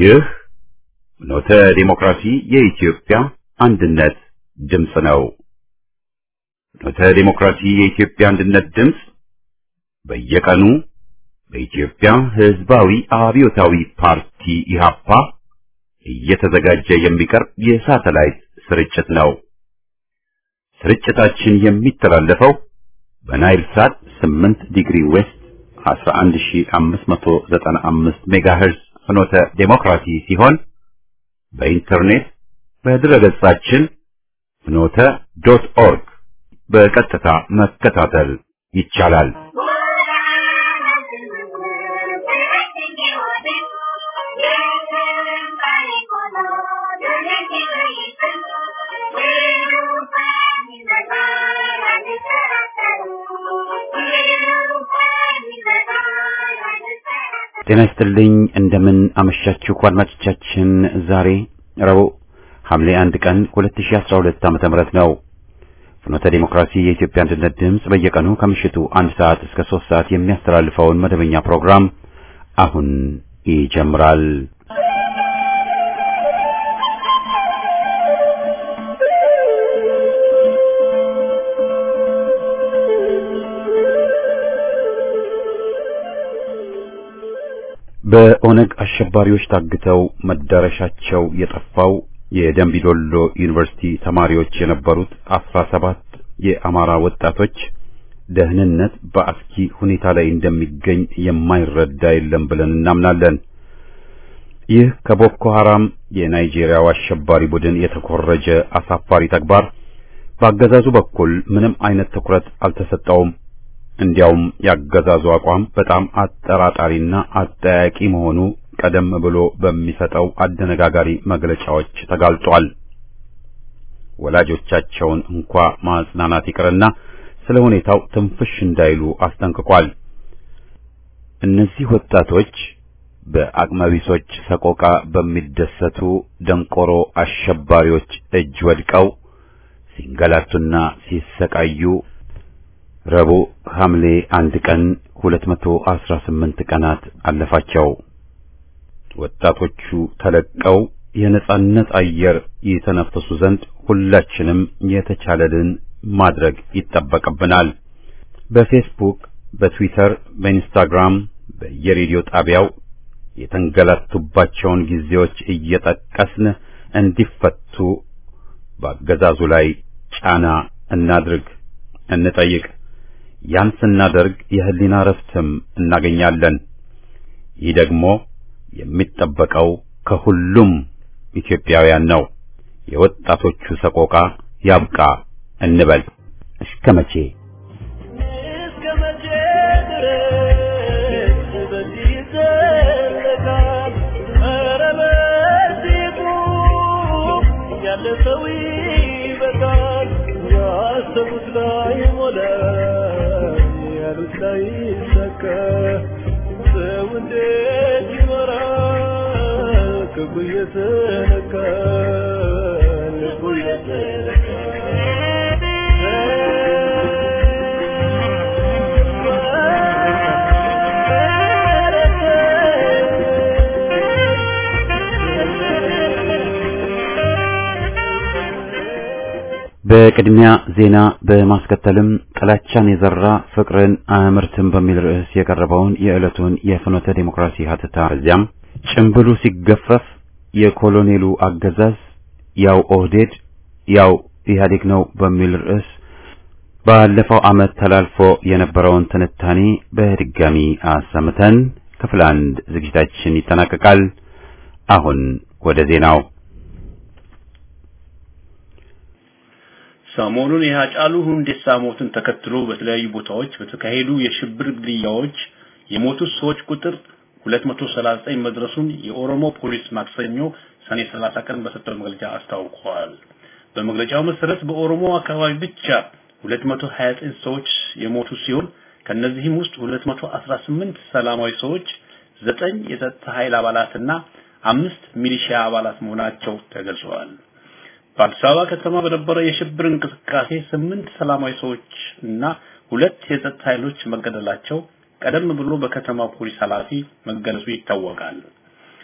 ይህ ኖተ ዲሞክራሲ የኢትዮጵያ አንድነት ድምፅ ነው። ኖተ ዲሞክራሲ የኢትዮጵያ አንድነት ድምፅ በየቀኑ በኢትዮጵያ ሕዝባዊ አብዮታዊ ፓርቲ ኢህአፓ እየተዘጋጀ የሚቀርብ የሳተላይት ስርጭት ነው። ስርጭታችን የሚተላለፈው በናይል ሳት 8 ዲግሪ ዌስት 11595 ሜጋሄርዝ ፍኖተ ዴሞክራሲ ሲሆን በኢንተርኔት በድረገጻችን ፍኖተ ዶት ኦርግ በቀጥታ መከታተል ይቻላል። ጤና ይስጥልኝ። እንደምን አመሻችሁ አድማጮቻችን። ዛሬ ረቡዕ ሐምሌ አንድ ቀን 2012 ዓመተ ምህረት ነው። ፍኖተ ዲሞክራሲ የኢትዮጵያ አንድነት ድምፅ በየቀኑ ከምሽቱ አንድ ሰዓት እስከ ሶስት ሰዓት የሚያስተላልፈውን መደበኛ ፕሮግራም አሁን ይጀምራል። በኦነግ አሸባሪዎች ታግተው መዳረሻቸው የጠፋው የደንቢዶሎ ዩኒቨርሲቲ ተማሪዎች የነበሩት አስራ ሰባት የአማራ ወጣቶች ደህንነት በአስኪ ሁኔታ ላይ እንደሚገኝ የማይረዳ የለም ብለን እናምናለን። ይህ ከቦኮ ሐራም የናይጄሪያው አሸባሪ ቡድን የተኮረጀ አሳፋሪ ተግባር በአገዛዙ በኩል ምንም አይነት ትኩረት አልተሰጠውም። እንዲያውም ያገዛዙ አቋም በጣም አጠራጣሪና አጠያቂ መሆኑ ቀደም ብሎ በሚሰጠው አደነጋጋሪ መግለጫዎች ተጋልጧል። ወላጆቻቸውን እንኳ ማጽናናት ይቅርና ስለ ሁኔታው ትንፍሽ እንዳይሉ አስጠንቅቋል። እነዚህ ወጣቶች በአቅመቢሶች ሰቆቃ በሚደሰቱ ደንቆሮ አሸባሪዎች እጅ ወድቀው ሲንገላቱና ሲሰቃዩ ረቡዕ ሐምሌ አንድ ቀን 218 ቀናት አለፋቸው። ወጣቶቹ ተለቀው የነጻነት አየር የተነፈሱ ዘንድ ሁላችንም የተቻለልን ማድረግ ይጠበቅብናል። በፌስቡክ፣ በትዊተር፣ በኢንስታግራም፣ በየሬዲዮ ጣቢያው የተንገላቱባቸውን ጊዜዎች እየጠቀስን እንዲፈቱ በአገዛዙ ላይ ጫና እናድርግ፣ እንጠይቅ። ያን ስናደርግ የህሊና ረፍትም እናገኛለን። ይህ ደግሞ የሚጠበቀው ከሁሉም ኢትዮጵያውያን ነው። የወጣቶቹ ሰቆቃ ያብቃ እንበል። እስከ መቼ እስከ መቼ ድረስ በዚህ ይዘለቃል? ኧረ በዚህ ቁም፣ ያለ ሰው ይበቃል። ያሰቡት ላይ ሞላ፣ ያሉት ላይ ይሳካ። ሰው እንዴት ይኖራል? ክፉ እየተነካ ልቡ በቅድሚያ ዜና በማስከተልም ጥላቻን የዘራ ፍቅርን አያመርትም በሚል ርዕስ የቀረበውን የዕለቱን የፍኖተ ዴሞክራሲ ሀተታ እዚያም ጭምብሉ ሲገፈፍ የኮሎኔሉ አገዛዝ ያው ኦህዴድ ያው ኢህአዴግ ነው በሚል ርዕስ ባለፈው ዓመት ተላልፎ የነበረውን ትንታኔ በድጋሚ አሰምተን ክፍል አንድ ዝግጅታችን ይጠናቀቃል። አሁን ወደ ዜናው ሰሞኑን የሃጫሉ ሁንዴሳ ሞትን ተከትሎ በተለያዩ ቦታዎች በተካሄዱ የሽብር ግድያዎች የሞቱት ሰዎች ቁጥር 239 መድረሱን የኦሮሞ ፖሊስ ማክሰኞ ሰኔ 30 ቀን በሰጠው መግለጫ አስታውቋል። በመግለጫው መሰረት በኦሮሞ አካባቢ ብቻ 229 ሰዎች የሞቱ ሲሆን ከነዚህም ውስጥ 218 ሰላማዊ ሰዎች፣ ዘጠኝ የጸጥታ ኃይል አባላትና አምስት ሚሊሺያ አባላት መሆናቸው ተገልጸዋል። በአዲስ አበባ ከተማ በነበረ የሽብር እንቅስቃሴ ስምንት ሰላማዊ ሰዎች እና ሁለት የጸጥታ ኃይሎች መገደላቸው ቀደም ብሎ በከተማ ፖሊስ ኃላፊ መገለጹ ይታወቃል።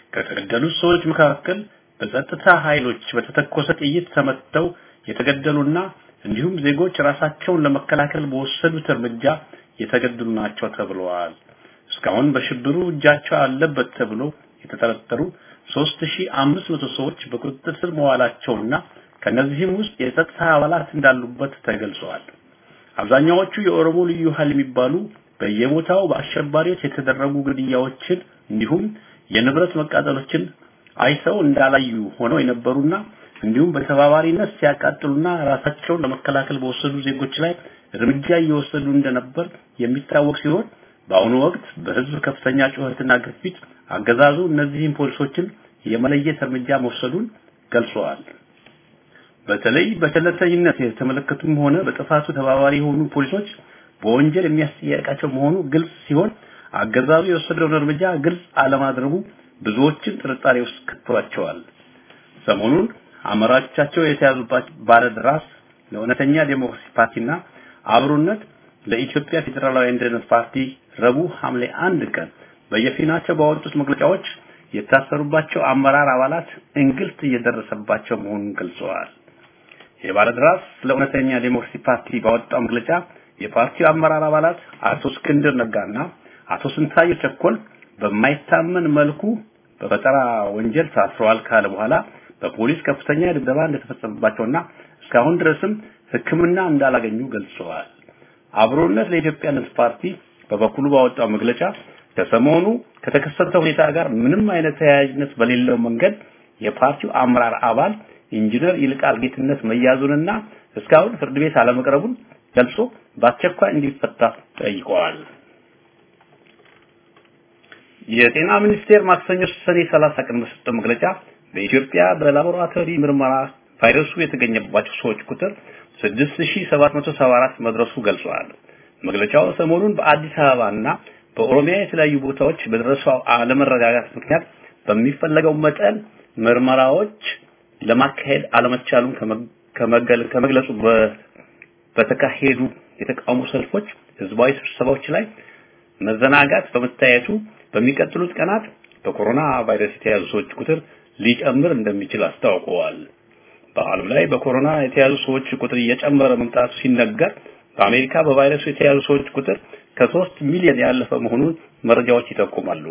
ከተገደሉት ሰዎች መካከል በጸጥታ ኃይሎች በተተኮሰ ጥይት ተመተው የተገደሉና እንዲሁም ዜጎች ራሳቸውን ለመከላከል በወሰዱት እርምጃ የተገደሉ ናቸው ተብለዋል። እስካሁን በሽብሩ እጃቸው አለበት ተብሎ የተጠረጠሩ 3500 ሰዎች በቁጥጥር ስር መዋላቸውና ከነዚህም ውስጥ የጸጥታ አባላት እንዳሉበት ተገልጸዋል። አብዛኛዎቹ የኦሮሞ ልዩ ኃይል የሚባሉ በየቦታው በአሸባሪዎች የተደረጉ ግድያዎችን እንዲሁም የንብረት መቃጠሎችን አይተው እንዳላዩ ሆነው የነበሩና እንዲሁም በተባባሪነት ሲያቃጥሉና ራሳቸውን ለመከላከል በወሰዱ ዜጎች ላይ እርምጃ እየወሰዱ እንደነበር የሚታወቅ ሲሆን በአሁኑ ወቅት በህዝብ ከፍተኛ ጩኸትና ግፊት አገዛዙ እነዚህን ፖሊሶችን የመለየት እርምጃ መውሰዱን ገልጸዋል። በተለይ በቸልተኝነት የተመለከቱም ሆነ በጥፋቱ ተባባሪ የሆኑ ፖሊሶች በወንጀል የሚያስጠይቃቸው መሆኑ ግልጽ ሲሆን አገዛዙ የወሰደውን እርምጃ ግልጽ አለማድረጉ ብዙዎችን ጥርጣሬ ውስጥ ከቷቸዋል። ሰሞኑን አመራሮቻቸው የተያዙባቸው ባለድራስ ለእውነተኛ ዴሞክራሲ ፓርቲና አብሮነት ለኢትዮጵያ ፌዴራላዊ አንድነት ፓርቲ ረቡዕ ሐምሌ አንድ ቀን በየፊናቸው ባወጡት መግለጫዎች የታሰሩባቸው አመራር አባላት እንግልት እየደረሰባቸው መሆኑን ገልጸዋል። የባለድራስ ለእውነተኛ ዴሞክራሲ ፓርቲ ባወጣው መግለጫ የፓርቲው አመራር አባላት አቶ እስክንድር ነጋና አቶ ስንታየው ቸኮል በማይታመን መልኩ በፈጠራ ወንጀል ታስረዋል ካለ በኋላ በፖሊስ ከፍተኛ ድብደባ እንደተፈጸመባቸውና እስካሁን ድረስም ሕክምና እንዳላገኙ ገልጸዋል። አብሮነት ለኢትዮጵያ አንድነት ፓርቲ በበኩሉ ባወጣው መግለጫ ከሰሞኑ ከተከሰተው ሁኔታ ጋር ምንም አይነት ተያያዥነት በሌለው መንገድ የፓርቲው አመራር አባል ኢንጂነር ይልቃል ጌትነት መያዙንና እስካሁን ፍርድ ቤት አለመቅረቡን ገልጾ በአስቸኳይ እንዲፈታ ጠይቀዋል። የጤና ሚኒስቴር ማክሰኞ ሰኔ 30 ቀን በሰጠው መግለጫ በኢትዮጵያ በላቦራቶሪ ምርመራ ቫይረሱ የተገኘባቸው ሰዎች ቁጥር 6774 መድረሱ ገልጿል። መግለጫው ሰሞኑን በአዲስ አበባና በኦሮሚያ የተለያዩ ቦታዎች በደረሰው አለመረጋጋት ምክንያት በሚፈለገው መጠን ምርመራዎች ለማካሄድ አለመቻሉን ከመግለጹ በተካሄዱ የተቃውሞ ሰልፎች፣ ህዝባዊ ስብሰባዎች ላይ መዘናጋት በመታየቱ በሚቀጥሉት ቀናት በኮሮና ቫይረስ የተያዙ ሰዎች ቁጥር ሊጨምር እንደሚችል አስታውቀዋል። በዓለም ላይ በኮሮና የተያዙ ሰዎች ቁጥር እየጨመረ መምጣቱ ሲነገር በአሜሪካ በቫይረሱ የተያዙ ሰዎች ቁጥር ከሶስት ሚሊዮን ያለፈ መሆኑን መረጃዎች ይጠቁማሉ።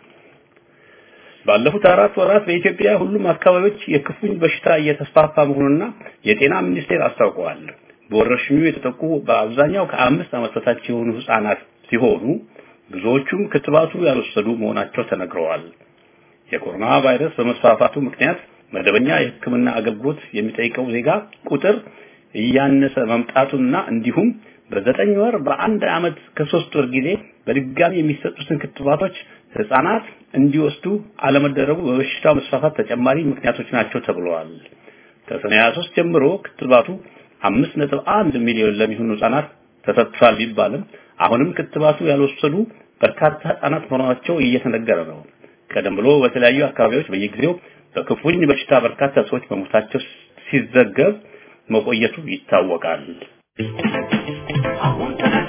ባለፉት አራት ወራት በኢትዮጵያ ሁሉም አካባቢዎች የክፉኝ በሽታ እየተስፋፋ መሆኑንና የጤና ሚኒስቴር አስታውቀዋል። በወረርሽኙ የተጠቁ በአብዛኛው ከአምስት ዓመት በታች የሆኑ ህጻናት ሲሆኑ ብዙዎቹም ክትባቱ ያልወሰዱ መሆናቸው ተነግረዋል። የኮሮና ቫይረስ በመስፋፋቱ ምክንያት መደበኛ የሕክምና አገልግሎት የሚጠይቀው ዜጋ ቁጥር እያነሰ መምጣቱና እንዲሁም በዘጠኝ ወር በአንድ ዓመት ከሶስት ወር ጊዜ በድጋሚ የሚሰጡትን ክትባቶች ህጻናት እንዲወስዱ አለመደረጉ በበሽታው መስፋፋት ተጨማሪ ምክንያቶች ናቸው ተብለዋል። ከሰኔ 23 ጀምሮ ክትባቱ 5.1 ሚሊዮን ለሚሆኑ ህጻናት ተሰጥቷል ቢባልም አሁንም ክትባቱ ያልወሰዱ በርካታ ህጻናት መሆናቸው እየተነገረ ነው። ቀደም ብሎ በተለያዩ አካባቢዎች በየጊዜው በክፉኝ በሽታ በርካታ ሰዎች መሞታቸው ሲዘገብ መቆየቱ ይታወቃል። አሁን ተነካ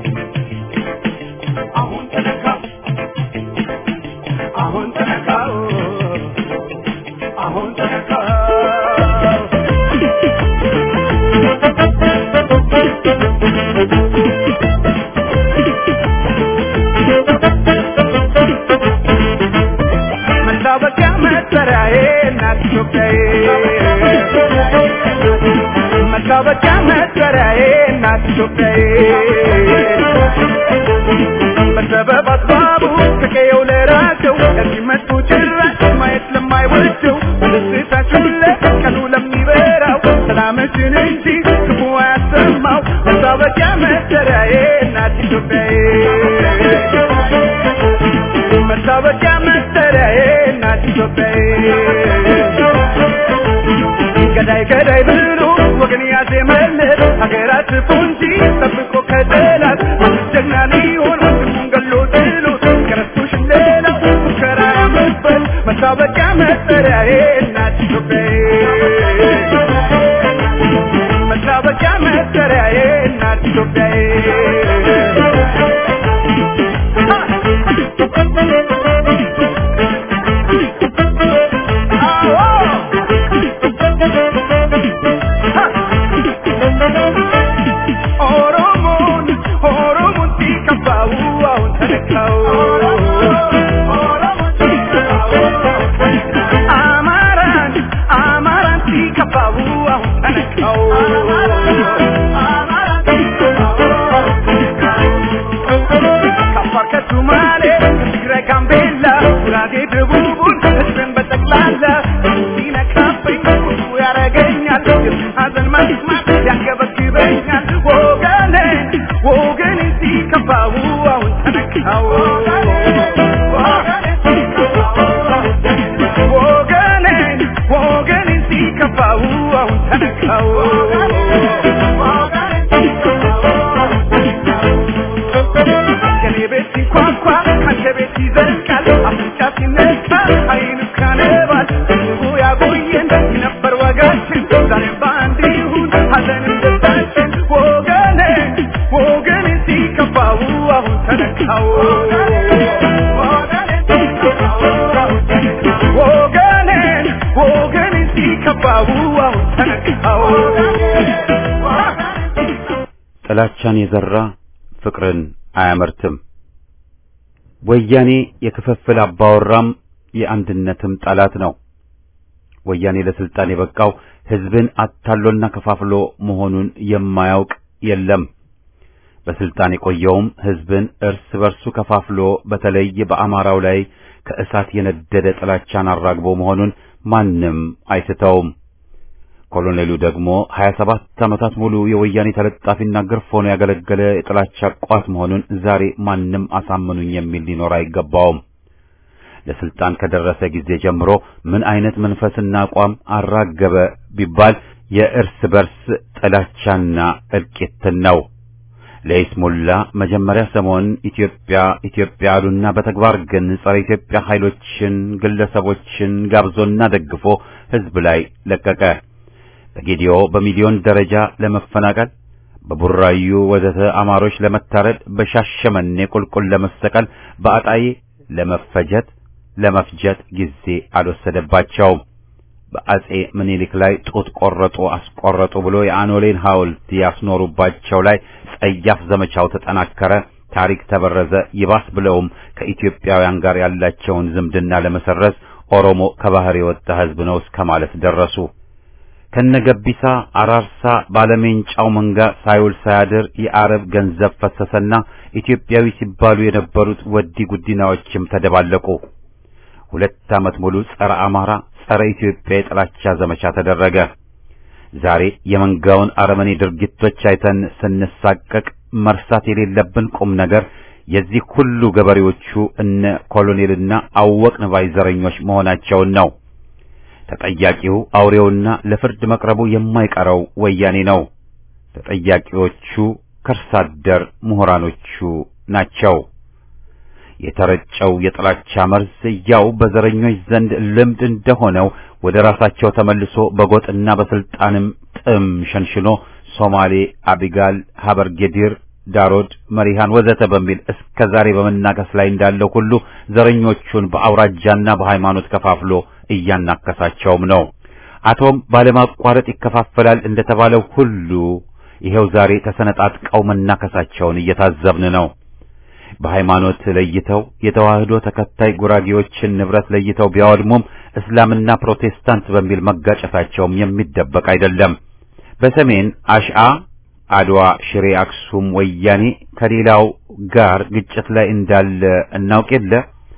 አሁን ተነካ አሁን ተነካ አሁን ተነካ መታወቂያ መጠሪያዬ እናት ኢትዮጵያዬ መታወቂያ መጠሪያዬ እናት ኢትዮጵያዬ በሰበብ አስባቡ ከቀየው ለራቸው እዚህ መጡ ጭራሽ ማየት ለማይወደው በደስታችሁ ለቀኑ ለሚበራው ሰላምሽን እንጂ ክፉ አያሰማው መታወቂያ መጠሪያዬ እናት ኢትዮጵያዬ መታወቂያ መጠሪያዬ እናት ኢትዮጵያዬ ገዳይ ገዳይ ብሎ ወገን ያዜመለት ሀገራት ፉንጂ ጠብቆ ከጠላት ጀግና ሊሆን ወንድሙን ገሎ ጥሎት ከረስቶሽ ሌላ ሙከራ ያመበት መታወቂያ መጠሪያዬ እናት ኢትዮጵያዬ መታወቂያ መጠሪያዬ እናት ኢትዮጵያዬ ሲከፋው አሁን ተነካው ወገኔ ወገኔ ሲከፋው አሁን ተነካው ከኔ ቤት ሲንኳኳ ካንተ ቤት ይዘልቃል አፍንጫ ሲነሳ አይኑ ካነባል ህዝቡ ያቆየን ነበር ወጋችን ዛሬ በአንድ ይሁን ሀዘንም ደስታችን ወገኔ ወገኔ ሲከፋው አሁን ተነካው ወገኔን ወገኔ ሲከፋው አሁን ተነካው ጥላቻን የዘራ ፍቅርን አያመርትም። ወያኔ የክፍፍል አባወራም የአንድነትም ጠላት ነው። ወያኔ ለስልጣን የበቃው ህዝብን አታሎና ከፋፍሎ መሆኑን የማያውቅ የለም። በስልጣን የቆየውም ህዝብን እርስ በርሱ ከፋፍሎ በተለይ በአማራው ላይ ከእሳት የነደደ ጥላቻን አራግቦ መሆኑን ማንም አይስተውም። ኮሎኔሉ ደግሞ 27 ዓመታት ሙሉ የወያኔ ተለጣፊና ግርፍ ሆኖ ያገለገለ የጥላቻ ቋት መሆኑን ዛሬ ማንም አሳምኑኝ የሚል ሊኖር አይገባውም። ለስልጣን ከደረሰ ጊዜ ጀምሮ ምን አይነት መንፈስና አቋም አራገበ ቢባል የእርስ በርስ ጥላቻና እልቂትን ነው። ለይስሙላ መጀመሪያ ሰሞን ኢትዮጵያ ኢትዮጵያ አሉና በተግባር ግን ጸረ ኢትዮጵያ ኃይሎችን፣ ግለሰቦችን ጋብዞና ደግፎ ህዝብ ላይ ለቀቀ። በጌዲዮ በሚሊዮን ደረጃ ለመፈናቀል፣ በቡራዩ ወዘተ አማሮች ለመታረድ፣ በሻሸመኔ ቁልቁል ለመሰቀል፣ በአጣዬ ለመፈጀት ለመፍጀት ጊዜ አልወሰደባቸውም። በአጼ ምኒልክ ላይ ጡት ቆረጡ አስቆረጡ ብሎ የአኖሌን ሐውልት ያስኖሩባቸው ላይ ጸያፍ ዘመቻው ተጠናከረ። ታሪክ ተበረዘ። ይባስ ብለውም ከኢትዮጵያውያን ጋር ያላቸውን ዝምድና ለመሰረዝ ኦሮሞ ከባህር የወጣ ህዝብ ነው እስከ ማለት ደረሱ። ከነገቢሳ አራርሳ ባለሜንጫው መንጋ ሳይውል ሳያድር የአረብ ገንዘብ ፈሰሰና ኢትዮጵያዊ ሲባሉ የነበሩት ወዲ ጉዲናዎችም ተደባለቁ። ሁለት ዓመት ሙሉ ጸረ አማራ፣ ጸረ ኢትዮጵያ የጥላቻ ዘመቻ ተደረገ። ዛሬ የመንጋውን አረመኔ ድርጊቶች አይተን ስንሳቀቅ መርሳት የሌለብን ቁም ነገር የዚህ ሁሉ ገበሬዎቹ እነ ኮሎኔልና አወቅን ባይ ዘረኞች መሆናቸውን ነው። ተጠያቂው አውሬውና ለፍርድ መቅረቡ የማይቀረው ወያኔ ነው። ተጠያቂዎቹ ከርሳ አደር ምሁራኖቹ ናቸው። የተረጨው የጥላቻ መርዝ ያው በዘረኞች ዘንድ ልምድ እንደሆነው ወደ ራሳቸው ተመልሶ በጎጥና በስልጣንም ጥም ሸንሽኖ ሶማሌ፣ አቢጋል፣ ሀበርጌዲር፣ ዳሮድ፣ መሪሃን ወዘተ በሚል እስከ ዛሬ በመናከስ ላይ እንዳለው ሁሉ ዘረኞቹን በአውራጃና በሃይማኖት ከፋፍሎ እያናከሳቸውም ነው። አቶም ባለማቋረጥ ይከፋፈላል እንደተባለው ሁሉ ይሄው ዛሬ ተሰነጣጥቀው መናከሳቸውን እየታዘብን ነው። በሃይማኖት ለይተው የተዋህዶ ተከታይ ጉራጌዎችን ንብረት ለይተው ቢያወድሙም እስላምና ፕሮቴስታንት በሚል መጋጨታቸውም የሚደበቅ አይደለም። በሰሜን አሽአ፣ አድዋ፣ ሽሬ፣ አክሱም ወያኔ ከሌላው ጋር ግጭት ላይ እንዳለ እናውቅ የለ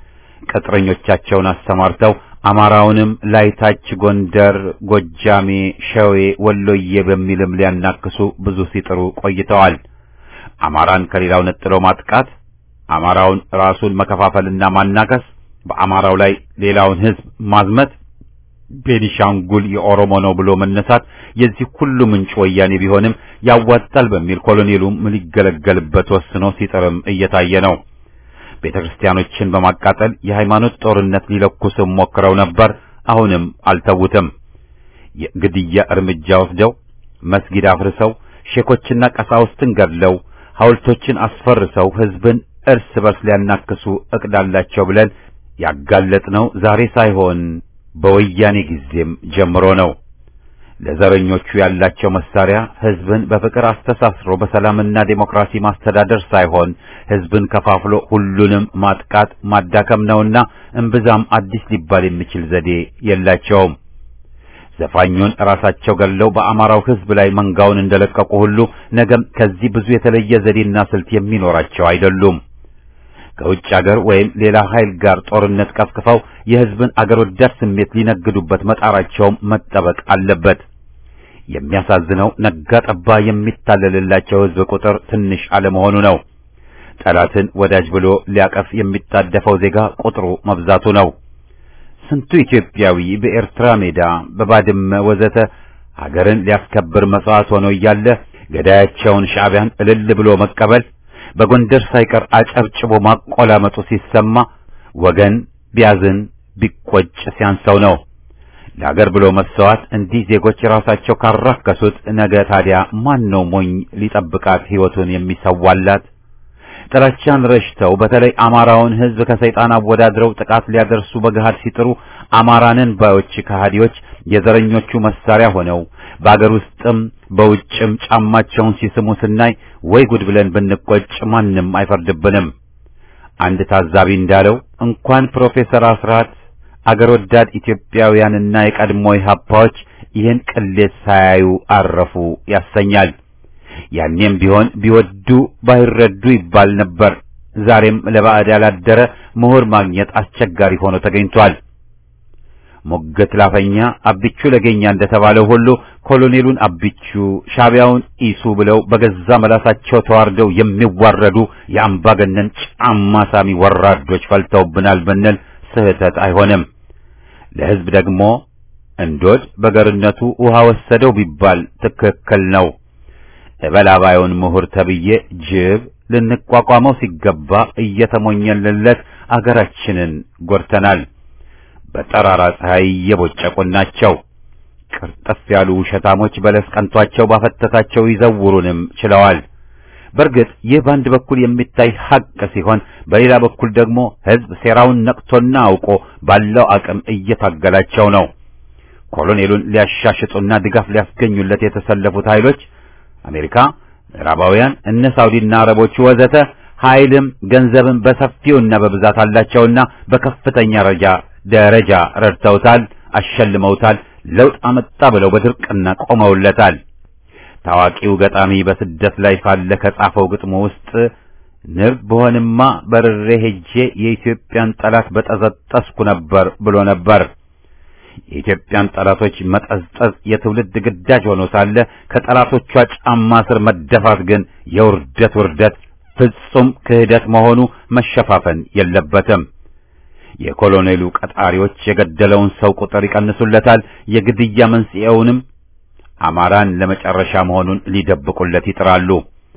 ቅጥረኞቻቸውን አሰማርተው አማራውንም ላይታች ጎንደር፣ ጎጃሜ፣ ሸዌ፣ ወሎዬ በሚልም ሊያናክሱ ብዙ ሲጥሩ ቆይተዋል። አማራን ከሌላው ነጥለው ማጥቃት አማራውን ራሱን መከፋፈልና ማናከስ፣ በአማራው ላይ ሌላውን ሕዝብ ማዝመት፣ ቤኒሻንጉል የኦሮሞ ነው ብሎ መነሳት የዚህ ሁሉ ምንጭ ወያኔ ቢሆንም ያዋጣል በሚል ኮሎኔሉም ሊገለገልበት ወስኖ ሲጥርም እየታየ ነው። ቤተ ክርስቲያኖችን በማቃጠል የሃይማኖት ጦርነት ሊለኩስም ሞክረው ነበር። አሁንም አልተውትም። የግድያ እርምጃ ወስደው መስጊድ አፍርሰው ሼኮችና ቀሳውስትን ገድለው ሐውልቶችን አስፈርሰው ሕዝብን እርስ በርስ ሊያናክሱ እቅድ አላቸው ብለን ያጋለጥነው ዛሬ ሳይሆን በወያኔ ጊዜም ጀምሮ ነው። ለዘረኞቹ ያላቸው መሳሪያ ሕዝብን በፍቅር አስተሳስሮ በሰላምና ዴሞክራሲ ማስተዳደር ሳይሆን ሕዝብን ከፋፍሎ ሁሉንም ማጥቃት ማዳከም ነውና እምብዛም አዲስ ሊባል የሚችል ዘዴ የላቸውም። ዘፋኙን ራሳቸው ገለው በአማራው ሕዝብ ላይ መንጋውን እንደለቀቁ ሁሉ ነገም ከዚህ ብዙ የተለየ ዘዴና ስልት የሚኖራቸው አይደሉም። ከውጭ አገር ወይም ሌላ ኃይል ጋር ጦርነት ቀስቅፈው የሕዝብን አገር ወዳድ ስሜት ሊነግዱበት መጣራቸውም መጠበቅ አለበት። የሚያሳዝነው ነጋ ጠባ የሚታለልላቸው ሕዝብ ቁጥር ትንሽ አለመሆኑ ነው። ጠላትን ወዳጅ ብሎ ሊያቀፍ የሚጣደፈው ዜጋ ቁጥሩ መብዛቱ ነው። ስንቱ ኢትዮጵያዊ በኤርትራ ሜዳ፣ በባድመ ወዘተ ሀገርን ሊያስከብር መስዋዕት ሆኖ እያለ ገዳያቸውን ሻዕቢያን እልል ብሎ መቀበል በጎንደር ሳይቀር አጨብጭቦ ማቆላመጡ ሲሰማ ወገን ቢያዝን ቢቆጭ ሲያንሰው ነው። ለሀገር ብሎ መሰዋት እንዲህ ዜጎች ራሳቸው ካራከሱት ነገ ታዲያ ማን ነው ሞኝ ሊጠብቃት ሕይወቱን የሚሰዋላት? ጥላቻን ረሽተው በተለይ አማራውን ሕዝብ ከሰይጣን አወዳድረው ጥቃት ሊያደርሱ በገሃድ ሲጥሩ አማራንን ባዮች ከሃዲዎች የዘረኞቹ መሳሪያ ሆነው በአገር ውስጥም በውጭም ጫማቸውን ሲስሙ ስናይ ወይ ጉድ ብለን ብንቆጭ ማንም አይፈርድብንም። አንድ ታዛቢ እንዳለው እንኳን ፕሮፌሰር አስራት አገር ወዳድ ኢትዮጵያውያንና የቀድሞ ኢህአፓዎች ይህን ቅሌት ሳያዩ አረፉ ያሰኛል። ያኔም ቢሆን ቢወዱ ባይረዱ ይባል ነበር። ዛሬም ለባዕድ ያላደረ ምሁር ማግኘት አስቸጋሪ ሆኖ ተገኝቷል። ሞገት ላፈኛ አብቹ ለገኛ እንደተባለው ሁሉ ኮሎኔሉን አብቹ ሻዕቢያውን ኢሱ ብለው በገዛ መላሳቸው ተዋርደው የሚዋረዱ የአምባገነን ጫማ ሳሚ ወራዶች ፈልተውብናል ብንል ስህተት አይሆንም። ለሕዝብ ደግሞ እንዶድ በገርነቱ ውሃ ወሰደው ቢባል ትክክል ነው። እበላባዩን ምሁር ተብዬ ጅብ ልንቋቋመው ሲገባ እየተሞኘንለት አገራችንን ጎድተናል። በጠራራ ፀሐይ እየቦጨቁን ናቸው። ቅርጥፍ ያሉ ውሸታሞች በለስ ቀንቷቸው ባፈተታቸው ይዘውሩንም ችለዋል። በእርግጥ ይህ በአንድ በኩል የሚታይ ሐቅ ሲሆን፣ በሌላ በኩል ደግሞ ሕዝብ ሴራውን ነቅቶና አውቆ ባለው አቅም እየታገላቸው ነው። ኮሎኔሉን ሊያሻሽጡና ድጋፍ ሊያስገኙለት የተሰለፉት ኃይሎች አሜሪካ፣ ምዕራባውያን፣ እነ ሳውዲና አረቦቹ ወዘተ ኃይልም ገንዘብም በሰፊውና በብዛት አላቸውና በከፍተኛ ደረጃ ደረጃ ረድተውታል፣ አሸልመውታል፣ ለውጥ አመጣ ብለው በድርቅና ቆመውለታል። ታዋቂው ገጣሚ በስደት ላይ ሳለ ከጻፈው ግጥሙ ውስጥ ንብ በሆንማ በርሬ ሄጄ የኢትዮጵያን ጠላት በጠዘጠስኩ ነበር ብሎ ነበር። የኢትዮጵያን ጠላቶች መጠዝጠዝ የትውልድ ግዳጅ ሆኖ ሳለ ከጠላቶቿ ጫማ ስር መደፋት ግን የውርደት ውርደት ፍጹም ክህደት መሆኑ መሸፋፈን የለበትም። የኮሎኔሉ ቀጣሪዎች የገደለውን ሰው ቁጥር ይቀንሱለታል። የግድያ መንስኤውንም አማራን ለመጨረሻ መሆኑን ሊደብቁለት ይጥራሉ።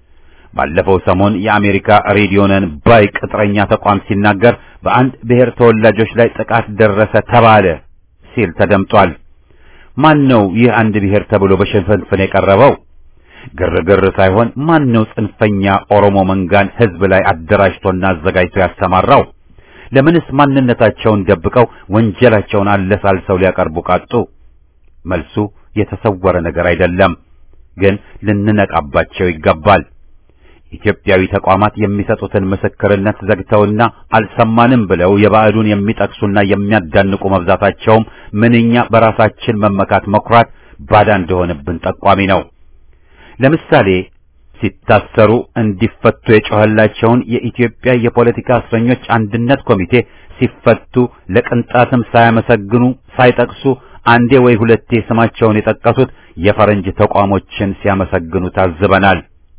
ባለፈው ሰሞን የአሜሪካ ሬዲዮነን ባይ ቅጥረኛ ተቋም ሲናገር በአንድ ብሔር ተወላጆች ላይ ጥቃት ደረሰ ተባለ ሲል ተደምጧል። ማን ነው ይህ አንድ ብሔር ተብሎ በሽንፍንፍን የቀረበው? ግርግር ሳይሆን ማን ነው ጽንፈኛ ኦሮሞ መንጋን ሕዝብ ላይ አደራጅቶና አዘጋጅቶ ያሰማራው? ለምንስ ማንነታቸውን ደብቀው ወንጀላቸውን አለሳልሰው ሊያቀርቡ ቃጡ? መልሱ የተሰወረ ነገር አይደለም፣ ግን ልንነቃባቸው ይገባል። ኢትዮጵያዊ ተቋማት የሚሰጡትን ምስክርነት ዘግተውና አልሰማንም ብለው የባዕዱን የሚጠቅሱና የሚያዳንቁ መብዛታቸውም ምንኛ በራሳችን መመካት መኩራት ባዳ እንደሆነብን ጠቋሚ ነው። ለምሳሌ ሲታሰሩ እንዲፈቱ የጮኸላቸውን የኢትዮጵያ የፖለቲካ እስረኞች አንድነት ኮሚቴ ሲፈቱ ለቅንጣትም ሳያመሰግኑ ሳይጠቅሱ አንዴ ወይ ሁለቴ ስማቸውን የጠቀሱት የፈረንጅ ተቋሞችን ሲያመሰግኑ ታዝበናል።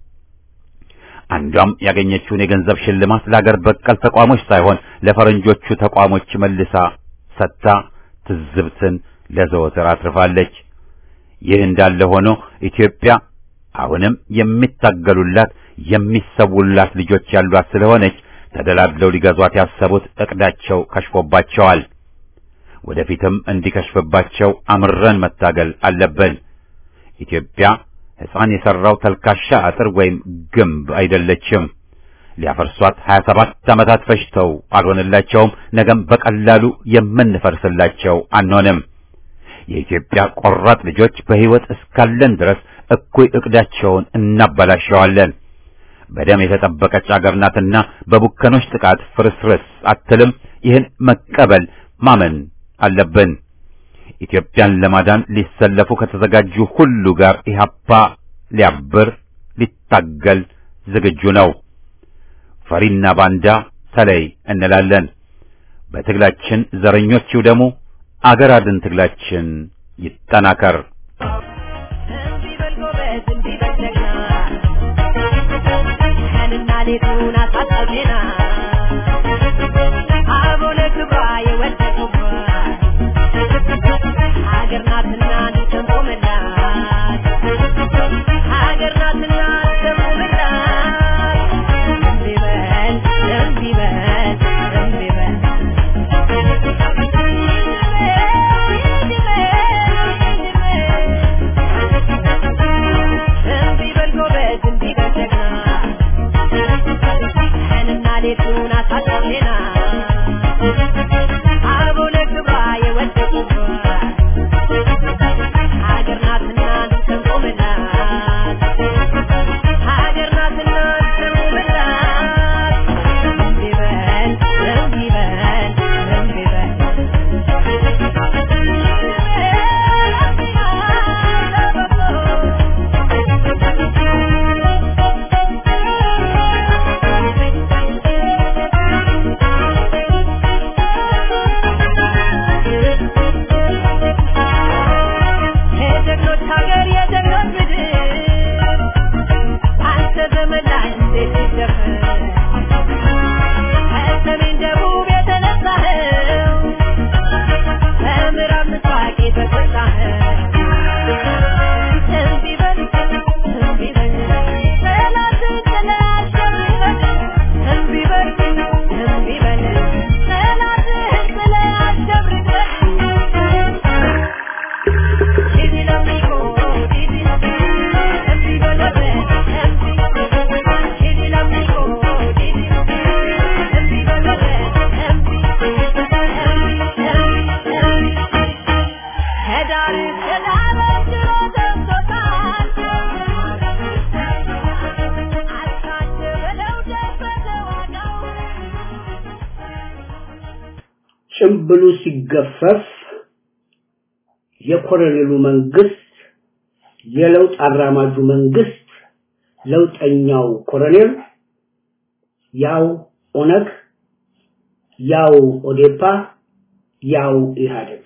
አንዷም ያገኘችውን የገንዘብ ሽልማት ለአገር በቀል ተቋሞች ሳይሆን ለፈረንጆቹ ተቋሞች መልሳ ሰጥታ ትዝብትን ለዘወትር አትርፋለች። ይህ እንዳለ ሆኖ ኢትዮጵያ አሁንም የሚታገሉላት የሚሰውላት ልጆች ያሏት ስለሆነች ተደላድለው ሊገዟት ያሰቡት እቅዳቸው ከሽፎባቸዋል። ወደፊትም እንዲከሽፍባቸው አምረን መታገል አለብን። ኢትዮጵያ ሕፃን የሠራው ተልካሻ አጥር ወይም ግንብ አይደለችም። ሊያፈርሷት 27 ዓመታት ፈጅተው አልሆነላቸውም። ነገም በቀላሉ የምንፈርስላቸው አንሆንም። የኢትዮጵያ ቆራጥ ልጆች በሕይወት እስካለን ድረስ እኩይ ዕቅዳቸውን እናበላሸዋለን። በደም የተጠበቀች አገር ናትና በቡከኖች ጥቃት ፍርስርስ አትልም። ይህን መቀበል ማመን አለብን። ኢትዮጵያን ለማዳን ሊሰለፉ ከተዘጋጁ ሁሉ ጋር ኢህአፓ ሊያብር ሊታገል ዝግጁ ነው። ፈሪና ባንዳ ተለይ እንላለን። በትግላችን ዘረኞች ይውደሙ። አገር አድን ትግላችን ይጠናከር። እንዲህ በል ጎበዝ፣ እንዲህ በል ጀግና፣ ቀንና ሌቱን አሳጣው ዜና አበው ለክብሯ የወደቁባት ሀገር ናትና እንሰንቆምላት ሀገር ናትና እንሰንቆምላት እምቢ በል እምቢ በል እምቢ በል እምቢ በል ጎበዝ እምቢ በል ጀግና ቀንና ሌቱን አሳጣው ዜና አበው ለክብሯ የወደቁባት ሀገር ናትና እንሰንቆምላት ሀገር ናትና እንሰንቆምላት እምቢ በል እምቢ በል እምቢ በል የጀግኖች ሀገር የጀግኖች ምድር አንተ ዘመን ላይ እንዴት ይደፈር ከሰሜን ደቡብ የተነሳኸው ከምዕራብ ምስራቅ የተጎሳኸው እምቢ በል እምቢ በል ጠላትን ጥለህ አሸንፈን እምቢ በል እምቢ በል ጠላትህን ጥለህ አሸብርቀን Didi l'amico, Didi, empi volare, empi. Didi l'amico, Didi, empi volare, empi. Empi, empi, empi. Hedar, hedar, ጅሮ ደርሶታል። አልካት በለው ደረሰ ዋጋው። ጭምብሉ ሲገፈፍ የኮሎኔሉ መንግስት የለውጥ አራማጁ መንግስት ለውጠኛው ኮሎኔል ያው ኦነግ ያው ኦዴፓ ያው ኢህአዴግ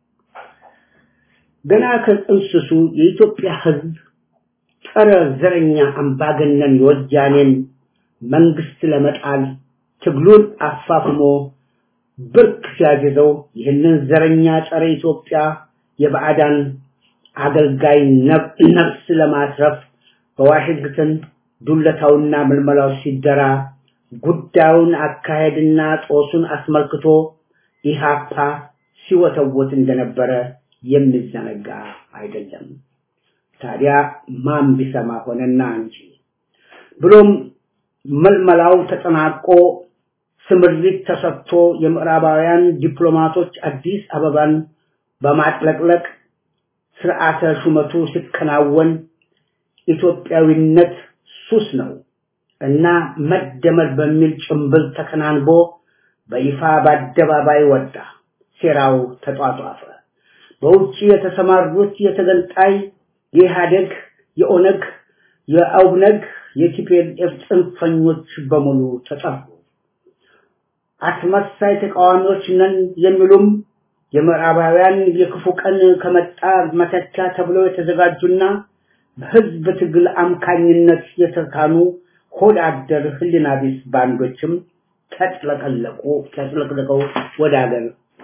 ገና ከጥንስሱ የኢትዮጵያ ህዝብ ጸረ ዘረኛ አምባገነን የወያኔን መንግስት ለመጣል ትግሉን አፋፍሞ ብርክ ሲያግዘው ይህንን ዘረኛ ጸረ ኢትዮጵያ የባዕዳን አገልጋይ ነብ- ነፍስ ለማትረፍ በዋሽንግተን ዱለታውና ምልመላው ሲደራ ጉዳዩን አካሄድና ጦሱን አስመልክቶ ኢሃፓ ሲወተወት እንደነበረ የሚዘነጋ አይደለም። ታዲያ ማን ቢሰማ ሆነና እንጂ ብሎም መልመላው ተጠናቆ ስምሪት ተሰጥቶ የምዕራባውያን ዲፕሎማቶች አዲስ አበባን በማጥለቅለቅ ስርዓተ ሹመቱ ሲከናወን ኢትዮጵያዊነት ሱስ ነው እና መደመር በሚል ጭምብል ተከናንቦ በይፋ በአደባባይ ወጣ። ሴራው ተጧጧፈ። በውጭ የተሰማሩት የተገንጣይ የኢህአዴግ፣ የኦነግ፣ የአውነግ፣ የቲፒኤልኤፍ ጽንፈኞች በሙሉ ተጠሩ። አስመሳይ ተቃዋሚዎች ነን የሚሉም የምዕራባውያን የክፉ ቀን ከመጣ መተኪያ ተብለው የተዘጋጁና በህዝብ ትግል አምካኝነት የተካኑ ሆድ አደር ህሊና ቢስ ባንዶችም ተጥለቀለቁ ተጥለቅልቀው ወደ ሀገር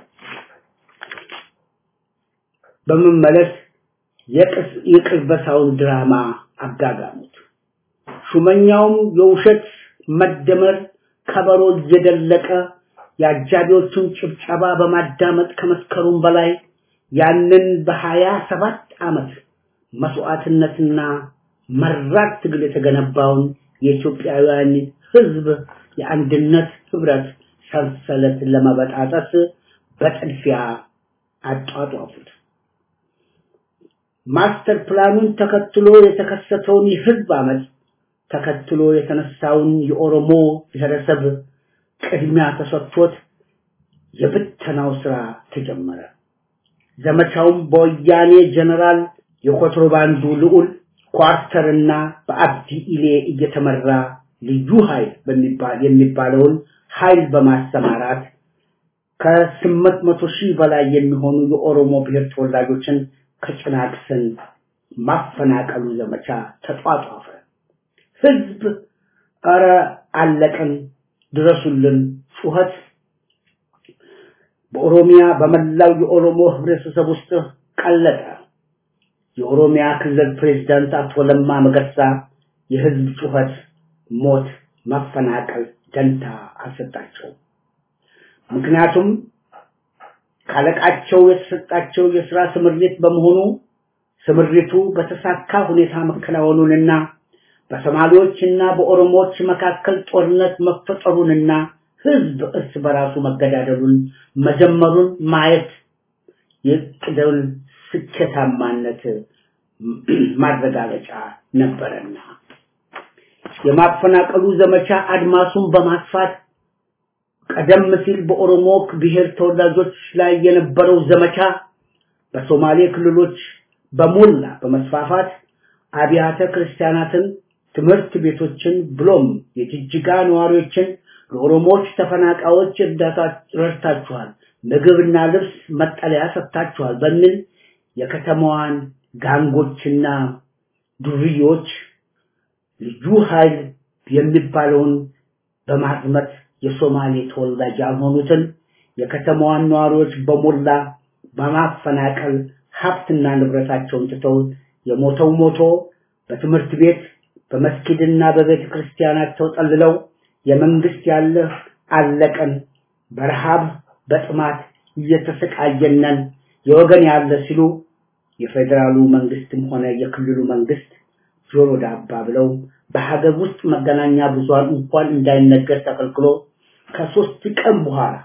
በመመለስ የቅስ- የቅልበሳውን ድራማ አጋጋሙት። ሹመኛውም የውሸት መደመር ከበሮ እየደለቀ የአጃቢዎቹን ጭብጨባ በማዳመጥ ከመስከሩም በላይ ያንን በሀያ ሰባት ዓመት መስዋዕትነትና መራር ትግል የተገነባውን የኢትዮጵያውያን ህዝብ የአንድነት ህብረት ሰንሰለት ለመበጣጠስ በጥድፊያ አጧጧፉት። ማስተር ፕላኑን ተከትሎ የተከሰተውን የህዝብ አመፅ ተከትሎ የተነሳውን የኦሮሞ ብሔረሰብ ቅድሚያ ተሰጥቶት የብተናው ስራ ተጀመረ። ዘመቻውም በወያኔ ጀነራል የኮንትሮባንዱ ልዑል ኳርተርና በአብዲ ኢሌ እየተመራ ልዩ ኃይል በሚባል የሚባለውን ኃይል በማሰማራት ከስምንት መቶ ሺህ በላይ የሚሆኑ የኦሮሞ ብሔር ተወላጆችን ከጭናክሰን ማፈናቀሉ ዘመቻ ተጧጧፈ። ህዝብ እረ አለቅን ድረሱልን ጩኸት በኦሮሚያ በመላው የኦሮሞ ህብረተሰብ ውስጥ ቀለጠ። የኦሮሚያ ክልል ፕሬዝዳንት አቶ ለማ መገርሳ የህዝብ ጩኸት፣ ሞት፣ መፈናቀል ደንታ አልሰጣቸውም። ምክንያቱም ካለቃቸው የተሰጣቸው የሥራ ስምሪት በመሆኑ ስምሪቱ በተሳካ ሁኔታ መከናወኑንና በሶማሌዎችና በኦሮሞዎች መካከል ጦርነት መፈጠሩንና ህዝብ እርስ በራሱ መገዳደሉን መጀመሩን ማየት የቅደውን ስኬታማነት ማረጋገጫ ነበረና የማፈናቀሉ ዘመቻ አድማሱን በማስፋት ቀደም ሲል በኦሮሞ ብሔር ተወላጆች ላይ የነበረው ዘመቻ በሶማሌ ክልሎች በሞላ በመስፋፋት አብያተ ክርስቲያናትን፣ ትምህርት ቤቶችን ብሎም የጅጅጋ ነዋሪዎችን ለኦሮሞዎች ተፈናቃዮች እርዳታ ረድታችኋል፣ ምግብና ልብስ መጠለያ ሰጥታችኋል በሚል የከተማዋን ጋንጎችና ዱርዮች ልዩ ኃይል የሚባለውን በማዝመት የሶማሌ ተወላጅ ያልሆኑትን የከተማዋን ነዋሪዎች በሞላ በማፈናቀል ሀብትና ንብረታቸውን ትተው የሞተው ሞቶ በትምህርት ቤት በመስጊድና በቤተ ክርስቲያናት ተጠልለው የመንግስት ያለ አለቀን በረሃብ በጥማት እየተሰቃየነን የወገን ያለ ሲሉ የፌዴራሉ መንግስትም ሆነ የክልሉ መንግስት ጆሮ ዳባ ብለው በሀገር ውስጥ መገናኛ ብዙሃን እንኳን እንዳይነገር ተከልክሎ ከሶስት ቀን በኋላ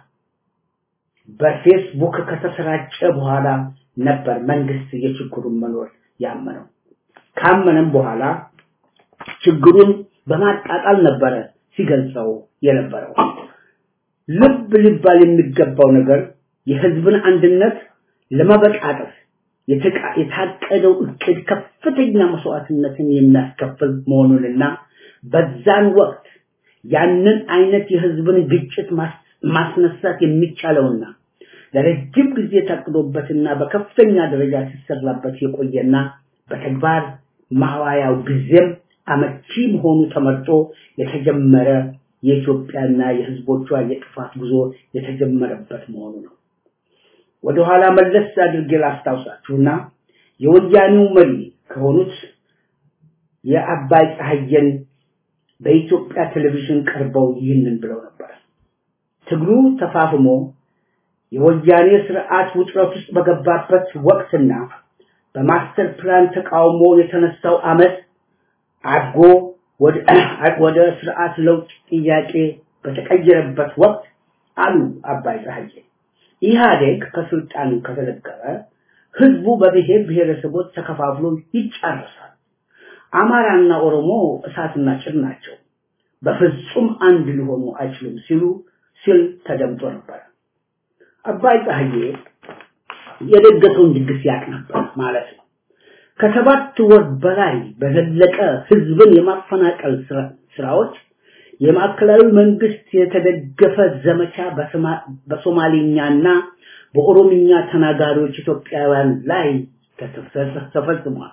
በፌስቡክ ከተሰራጨ በኋላ ነበር መንግስት የችግሩን መኖር ያመነው። ካመነም በኋላ ችግሩን በማጣጣል ነበረ ሲገልጸው የነበረው። ልብ ሊባል የሚገባው ነገር የህዝብን አንድነት ለመበጣጠፍ የታቀደው እቅድ ከፍተኛ መስዋዕትነትን የሚያስከፍል መሆኑንና በዛን ወቅት ያንን አይነት የህዝብን ግጭት ማስነሳት የሚቻለውና ለረጅም ጊዜ ታቅዶበትና በከፍተኛ ደረጃ ሲሰራበት የቆየና በተግባር ማዋያው ጊዜም አመቺ መሆኑ ተመርጦ የተጀመረ የኢትዮጵያና የህዝቦቿ የጥፋት ጉዞ የተጀመረበት መሆኑ ነው። ወደኋላ መለስ አድርጌ ላስታውሳችሁና የወያኔው መሪ ከሆኑት የአባይ ፀሐየን በኢትዮጵያ ቴሌቪዥን ቀርበው ይህንን ብለው ነበር። ትግሉ ተፋፍሞ የወያኔ ስርዓት ውጥረት ውስጥ በገባበት ወቅትና በማስተር ፕላን ተቃውሞ የተነሳው አመት አድጎ ወደ ስርዓት ለውጥ ጥያቄ በተቀየረበት ወቅት አሉ አባይ ፀሐዬ ኢህአዴግ ከስልጣን ከተለቀቀ ህዝቡ በብሔር ብሔረሰቦች ተከፋፍሎ ይጫረሳል። አማራና ኦሮሞ እሳትና ጭድ ናቸው። በፍጹም አንድ ሊሆኑ አይችሉም ሲሉ ሲል ተደምጦ ነበር። አባይ ፀሐዬ የደገሰውን ድግስ ያቅ ነበር ማለት ነው። ከሰባት ወር በላይ በዘለቀ ህዝብን የማፈናቀል ስራዎች የማዕከላዊ መንግስት የተደገፈ ዘመቻ በሶማሊኛና በኦሮምኛ ተናጋሪዎች ኢትዮጵያውያን ላይ ተፈጽሟል።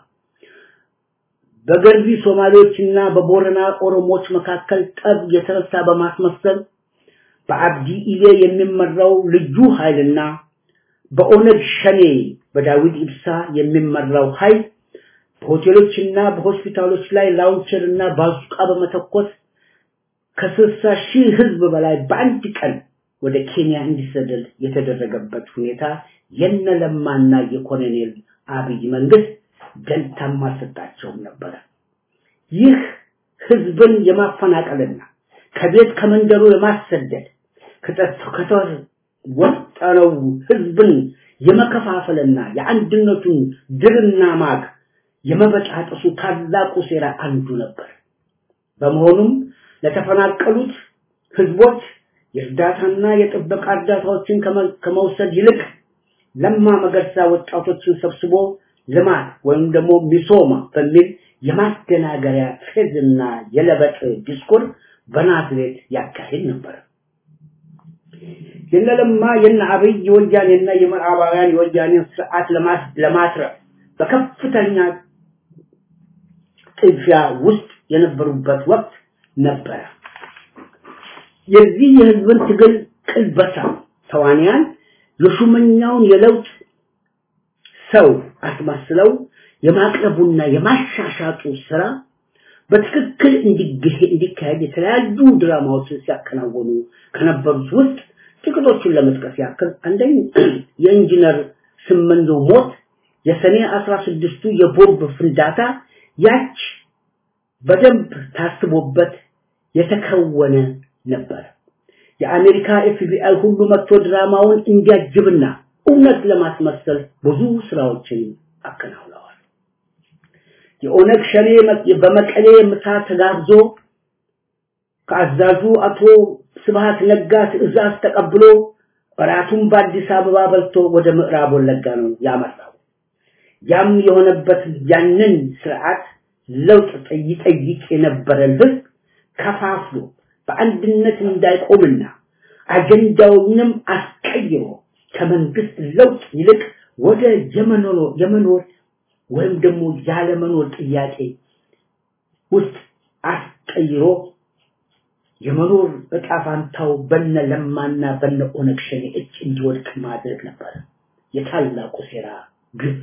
በገርቢ ሶማሌዎችና በቦረና ኦሮሞዎች መካከል ጠብ የተነሳ በማስመሰል በአብዲ ኢሌ የሚመራው ልዩ ኃይልና በኦነግ ሸኔ በዳዊት ኢብሳ የሚመራው ኃይል በሆቴሎችና በሆስፒታሎች ላይ ላውንቸርና ባዙቃ በመተኮስ ከስልሳ ሺህ ህዝብ በላይ በአንድ ቀን ወደ ኬንያ እንዲሰደድ የተደረገበት ሁኔታ የነለማና የኮሎኔል አብይ መንግስት ደንታም አልሰጣቸውም ነበረ። ይህ ህዝብን የማፈናቀልና ከቤት ከመንደሩ የማሰደድ ከተወጠነው ህዝብን የመከፋፈልና የአንድነቱን ድርና ማግ የመበጣጠሱ ታላቁ ሴራ አንዱ ነበር። በመሆኑም ለተፈናቀሉት ህዝቦች የእርዳታና የጥበቃ እርዳታዎችን ከመውሰድ ይልቅ ለማ መገርሳ ወጣቶችን ሰብስቦ ልማት ወይም ደግሞ ሚሶማ በሚል የማደናገሪያ ፌዝና የለበጥ ዲስኩር በናዝሬት ያካሂድ ነበር። የነለማ የነ አብይ የወያኔና የምዕራባውያን የወያኔን ስርዓት ለማስረፍ በከፍተኛ ጥድፊያ ውስጥ የነበሩበት ወቅት ነበረ። የዚህ የህዝብን ትግል ቅልበሳ ተዋንያን የሹመኛውን የለውጥ ሰው አስመስለው የማቅረቡና የማሻሻጡ ስራ በትክክል እንዲካሄድ የተለያዩ ድራማዎችን ሲያከናወኑ ከነበሩት ውስጥ ጥቂቶቹን ለመጥቀስ ያክል አንደኛ የኢንጂነር ስመኞ ሞት፣ የሰኔ 16ቱ የቦምብ ፍንዳታ ያች በደንብ ታስቦበት የተከወነ ነበር። የአሜሪካ ኤፍቢአይ ሁሉ መጥቶ ድራማውን እንዲያጅብና እውነት ለማስመሰል ብዙ ስራዎችን አከናውነዋል። የኦነግ ሸኔ በመቀሌ ምሳ ተጋብዞ ከአዛዡ አቶ ስብሃት ነጋ ትዕዛዝ ተቀብሎ እራቱን በአዲስ አበባ በልቶ ወደ ምዕራብ ወለጋ ነው ያመራው። ያም የሆነበት ያንን ስርዓት ለውጥ ይጠይቅ የነበረን ህዝብ ከፋፍሎ በአንድነት እንዳይቆምና አጀንዳውንም አስቀይሮ ከመንግስት ለውጥ ይልቅ ወደ የመኖር የመኖር ወይም ደግሞ ያለመኖር ጥያቄ ውስጥ አስቀይሮ የመኖር እጣ ፋንታው በነ ለማና በነ ኦነግ ሸኔ እጅ እንዲወድቅ ማድረግ ነበር የታላቁ ሴራ ግብ።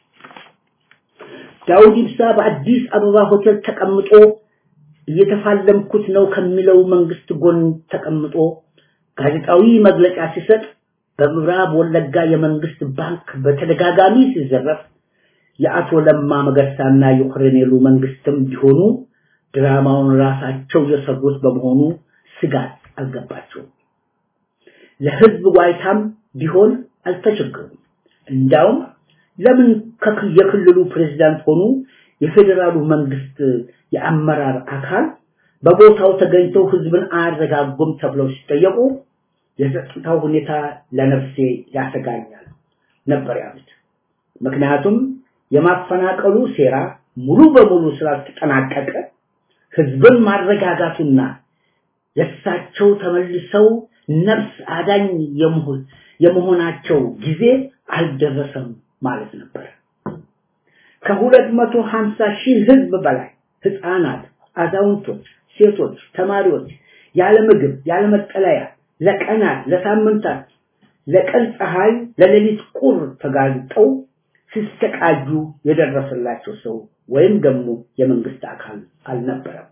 ዳውድ ኢብሳ በአዲስ አበባ ሆቴል ተቀምጦ እየተፋለምኩት ነው ከሚለው መንግስት ጎን ተቀምጦ ጋዜጣዊ መግለጫ ሲሰጥ በምዕራብ ወለጋ የመንግስት ባንክ በተደጋጋሚ ሲዘረፍ የአቶ ለማ መገርሳና የኮሎኔሉ መንግስትም ቢሆኑ ድራማውን ራሳቸው የሰሩት በመሆኑ ስጋት አልገባቸውም። ለህዝብ ዋይታም ቢሆን አልተቸገሩም። እንዳውም ለምን የክልሉ ፕሬዝዳንት ሆኑ የፌዴራሉ መንግስት የአመራር አካል በቦታው ተገኝተው ህዝብን አያረጋጉም ተብለው ሲጠየቁ የጸጥታው ሁኔታ ለነፍሴ ያሰጋኛል ነበር ያሉት። ምክንያቱም የማፈናቀሉ ሴራ ሙሉ በሙሉ ስላልተጠናቀቀ ህዝብን ማረጋጋቱና የእሳቸው ተመልሰው ነፍስ አዳኝ የመሆናቸው ጊዜ አልደረሰም ማለት ነበር። ከሁለት መቶ ሀምሳ ሺህ ህዝብ በላይ ህፃናት፣ አዛውንቶች፣ ሴቶች፣ ተማሪዎች ያለ ምግብ ያለ መጠለያ ለቀናት ለሳምንታት ለቀን ፀሐይ ለሌሊት ቁር ተጋልጠው ሲሰቃዩ የደረሰላቸው ሰው ወይም ደግሞ የመንግስት አካል አልነበረም።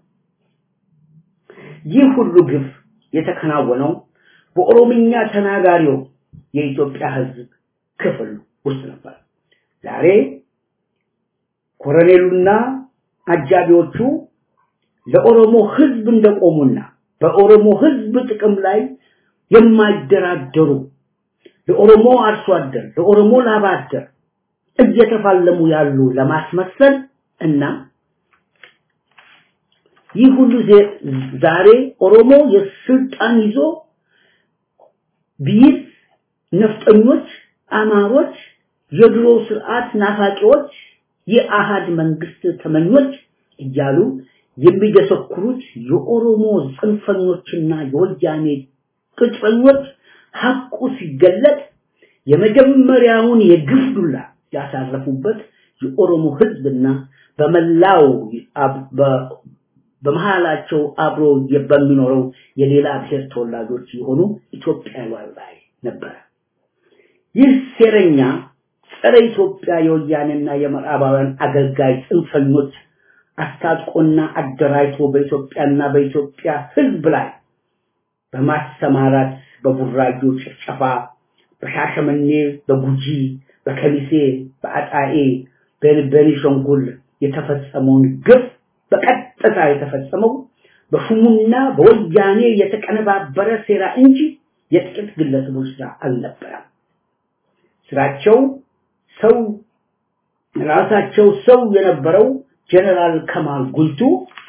ይህ ሁሉ ግፍ የተከናወነው በኦሮምኛ ተናጋሪው የኢትዮጵያ ህዝብ ክፍል ውስጥ ነበር። ዛሬ ኮሎኔሉና አጃቢዎቹ ለኦሮሞ ህዝብ እንደቆሙና በኦሮሞ ህዝብ ጥቅም ላይ የማይደራደሩ ለኦሮሞ አርሶ አደር ለኦሮሞ ላባ አደር እየተፋለሙ ያሉ ለማስመሰል እና ይህ ሁሉ ዛሬ ኦሮሞ የስልጣን ይዞ ቢይዝ ነፍጠኞች፣ አማሮች፣ የድሮ ስርዓት ናፋቂዎች፣ የአሃድ መንግስት ተመኞች እያሉ የሚደሰኩሩት የኦሮሞ ጽንፈኞችና የወያኔ ቅጥረኞች ሐቁ ሲገለጥ የመጀመሪያውን የግፍ ዱላ ያሳረፉበት የኦሮሞ ህዝብና በመላው በመሃላቸው አብሮ በሚኖረው የሌላ ብሔር ተወላጆች የሆኑ ኢትዮጵያውያን ላይ ነበረ። ይህ ሴረኛ ጸረ ኢትዮጵያ የወያኔና የምዕራባውያን አገልጋይ ጽንፈኞች አስታጥቆና አደራጅቶ በኢትዮጵያና በኢትዮጵያ ህዝብ ላይ በማሰማራት በቡራዩ ጭፍጨፋ፣ በሻሸመኔ፣ በጉጂ፣ በከሚሴ፣ በአጣዬ፣ በቤኒሻንጉል የተፈጸመውን ግፍ በቀጥታ የተፈጸመው በሹሙና በወያኔ የተቀነባበረ ሴራ እንጂ የጥቂት ግለሰቦች ስራ አልነበረም። ስራቸው ሰው ራሳቸው ሰው የነበረው ጀነራል ከማል ጉልቱ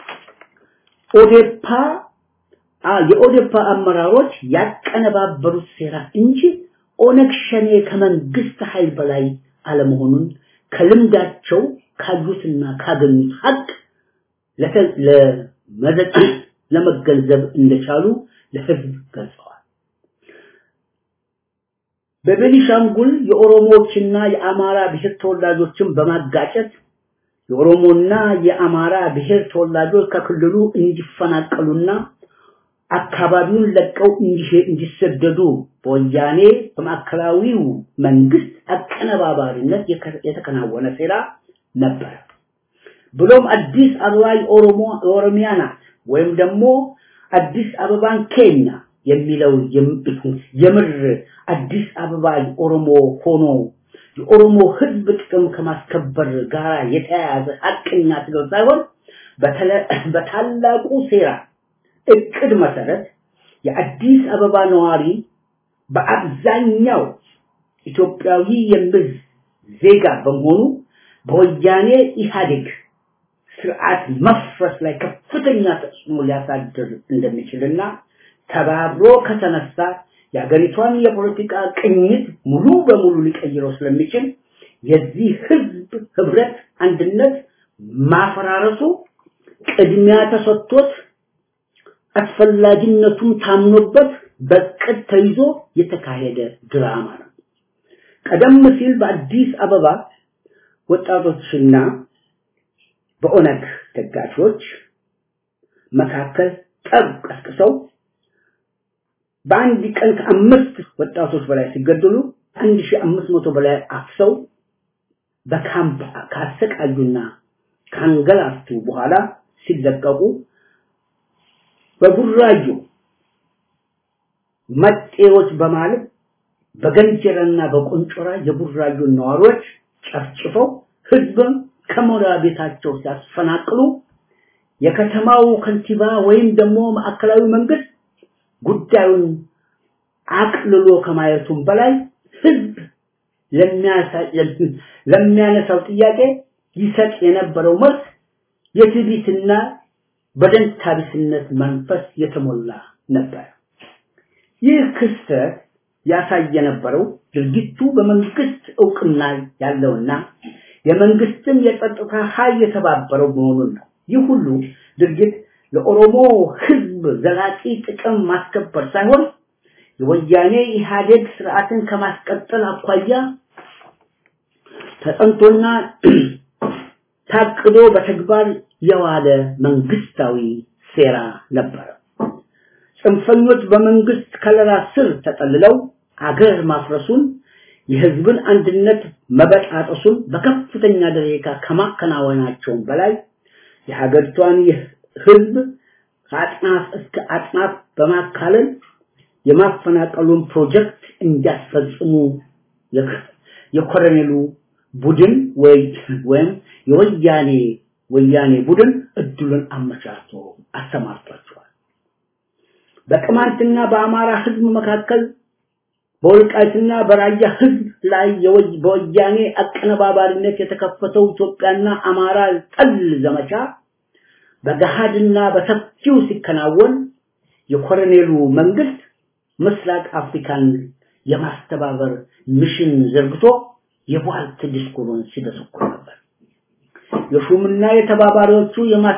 ኦዴፓ የኦዴፓ አመራሮች ያቀነባበሩት ሴራ እንጂ ኦነግ ሸኔ ከመንግስት ኃይል በላይ አለመሆኑን ከልምዳቸው ካዩትና ካገኙት ሀቅ ለመገንዘብ እንደቻሉ ለህዝብ ገልጸዋል። በቤኒሻንጉል የኦሮሞዎችና የአማራ ብሔር ተወላጆችን በማጋጨት የኦሮሞና የአማራ ብሔር ተወላጆች ከክልሉ እንዲፈናቀሉና አካባቢውን ለቀው እንዲሰደዱ በወያኔ በማዕከላዊው መንግስት አቀነባባሪነት የተከናወነ ሴራ ነበር። ብሎም አዲስ አበባ የኦሮሞ የኦሮሚያ ናት ወይም ደግሞ አዲስ አበባን ኬኛ የሚለው የምር አዲስ አበባ የኦሮሞ ሆኖ የኦሮሞ ህዝብ ጥቅም ከማስከበር ጋር የተያያዘ ሀቀኛ ትግል ሳይሆን በታላቁ ሴራ እቅድ መሰረት የአዲስ አበባ ነዋሪ በአብዛኛው ኢትዮጵያዊ የሚል ዜጋ በመሆኑ በወያኔ ኢህአዴግ ስርዓት መፍረስ ላይ ከፍተኛ ተጽዕኖ ሊያሳድር እንደሚችልና ተባብሮ ከተነሳ የሀገሪቷን የፖለቲካ ቅኝት ሙሉ በሙሉ ሊቀይረው ስለሚችል የዚህ ህዝብ ህብረት አንድነት ማፈራረሱ ቅድሚያ ተሰጥቶት አስፈላጊነቱም ታምኖበት በቅድ ተይዞ የተካሄደ ድራማ ነው። ቀደም ሲል በአዲስ አበባ ወጣቶችና በኦነግ ደጋፊዎች መካከል ጠብ ቀስቅሰው በአንድ ቀን ከአምስት ወጣቶች በላይ ሲገደሉ አንድ ሺህ አምስት መቶ በላይ አፍሰው በካምፕ ካሰቃዩና ካንገላቱ በኋላ ሲለቀቁ በቡራዩ መጤዎች በማለት በገንጀራና በቆንጮራ የቡራዩ ነዋሪዎች ጨፍጭፈው ህዝብን ከመኖሪያ ቤታቸው ሲያስፈናቅሉ የከተማው ከንቲባ ወይም ደግሞ ማዕከላዊ መንግስት ጉዳዩን አቅልሎ ከማየቱም በላይ ህዝብ ለሚያነሳው ጥያቄ ይሰጥ የነበረው መልስ የትዕቢትና በደንታቢስነት መንፈስ የተሞላ ነበር። ይህ ክስተት ያሳይ የነበረው ድርጊቱ በመንግስት እውቅና ያለውና የመንግስትም የጸጥታ ኃይል የተባበረው መሆኑን ነው። ይህ ሁሉ ድርጊት ለኦሮሞ ህዝብ ዘላቂ ጥቅም ማስከበር ሳይሆን የወያኔ ኢህአዴግ ስርዓትን ከማስቀጠል አኳያ ተጠንቶና ታቅዶ በተግባር የዋለ መንግስታዊ ሴራ ነበረ። ጽንፈኞች በመንግስት ከለላ ስር ተጠልለው አገር ማፍረሱን የህዝብን አንድነት መበጣጠሱን በከፍተኛ ደረጃ ከማከናወናቸውም በላይ የሀገሪቷን ህዝብ ከአጥናፍ እስከ አጥናፍ በማካለል የማፈናቀሉን ፕሮጀክት እንዲያስፈጽሙ የኮሎኔሉ ቡድን ወይም የወያኔ ወያኔ ቡድን እድሉን አመቻችቶ አሰማርቷቸዋል። በቅማንትና በአማራ ህዝብ መካከል በወልቃይትና በራያ ህዝብ ላይ በወያኔ አቀነባባሪነት የተከፈተው ኢትዮጵያና አማራ ጠል ዘመቻ በገሃድና በሰፊው ሲከናወን የኮሎኔሉ መንግስት ምስራቅ አፍሪካን የማስተባበር ሚሽን ዘርግቶ የቧልት ዲስኩሩን ሲደሰኩር ነበር። የሹምና የተባባሪዎቹ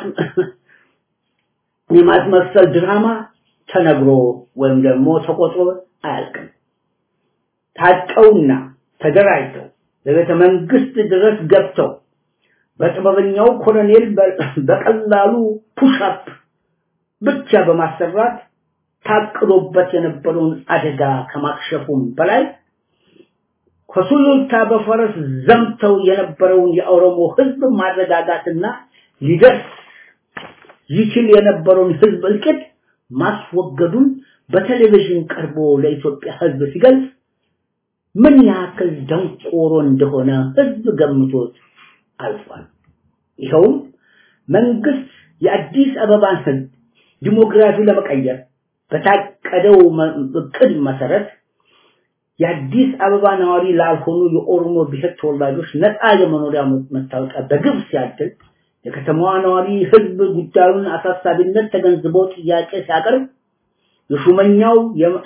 የማስመሰል ድራማ ተነግሮ ወይም ደግሞ ተቆጥሮ አያልቅም። ታጥቀውና ተደራጅተው በቤተ መንግስት ድረስ ገብተው በጥበበኛው ኮሎኔል በቀላሉ ፑሽአፕ ብቻ በማሰራት ታቅዶበት የነበረውን አደጋ ከማክሸፉም በላይ ከሱሉልታ በፈረስ ዘምተው የነበረውን የኦሮሞ ህዝብ ማረጋጋትና ሊደርስ ይችል የነበረውን ህዝብ እልቂት ማስወገዱን በቴሌቪዥን ቀርቦ ለኢትዮጵያ ህዝብ ሲገልጽ ምን ያክል ደንቆሮ እንደሆነ ህዝብ ገምቶት አልፏል። ይኸውም መንግስት የአዲስ አበባን ህዝብ ዲሞግራፊ ለመቀየር በታቀደው እቅድ መሰረት የአዲስ አበባ ነዋሪ ላልሆኑ የኦሮሞ ብሔር ተወላጆች ነፃ የመኖሪያ መታወቂያ በግብ ሲያድል የከተማዋ ነዋሪ ህዝብ ጉዳዩን አሳሳቢነት ተገንዝቦ ጥያቄ ሲያቀርብ የሹመኛው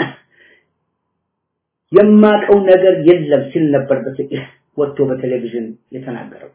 የማቀው ነገር የለም ሲል ነበር ወጥቶ በቴሌቪዥን የተናገረው።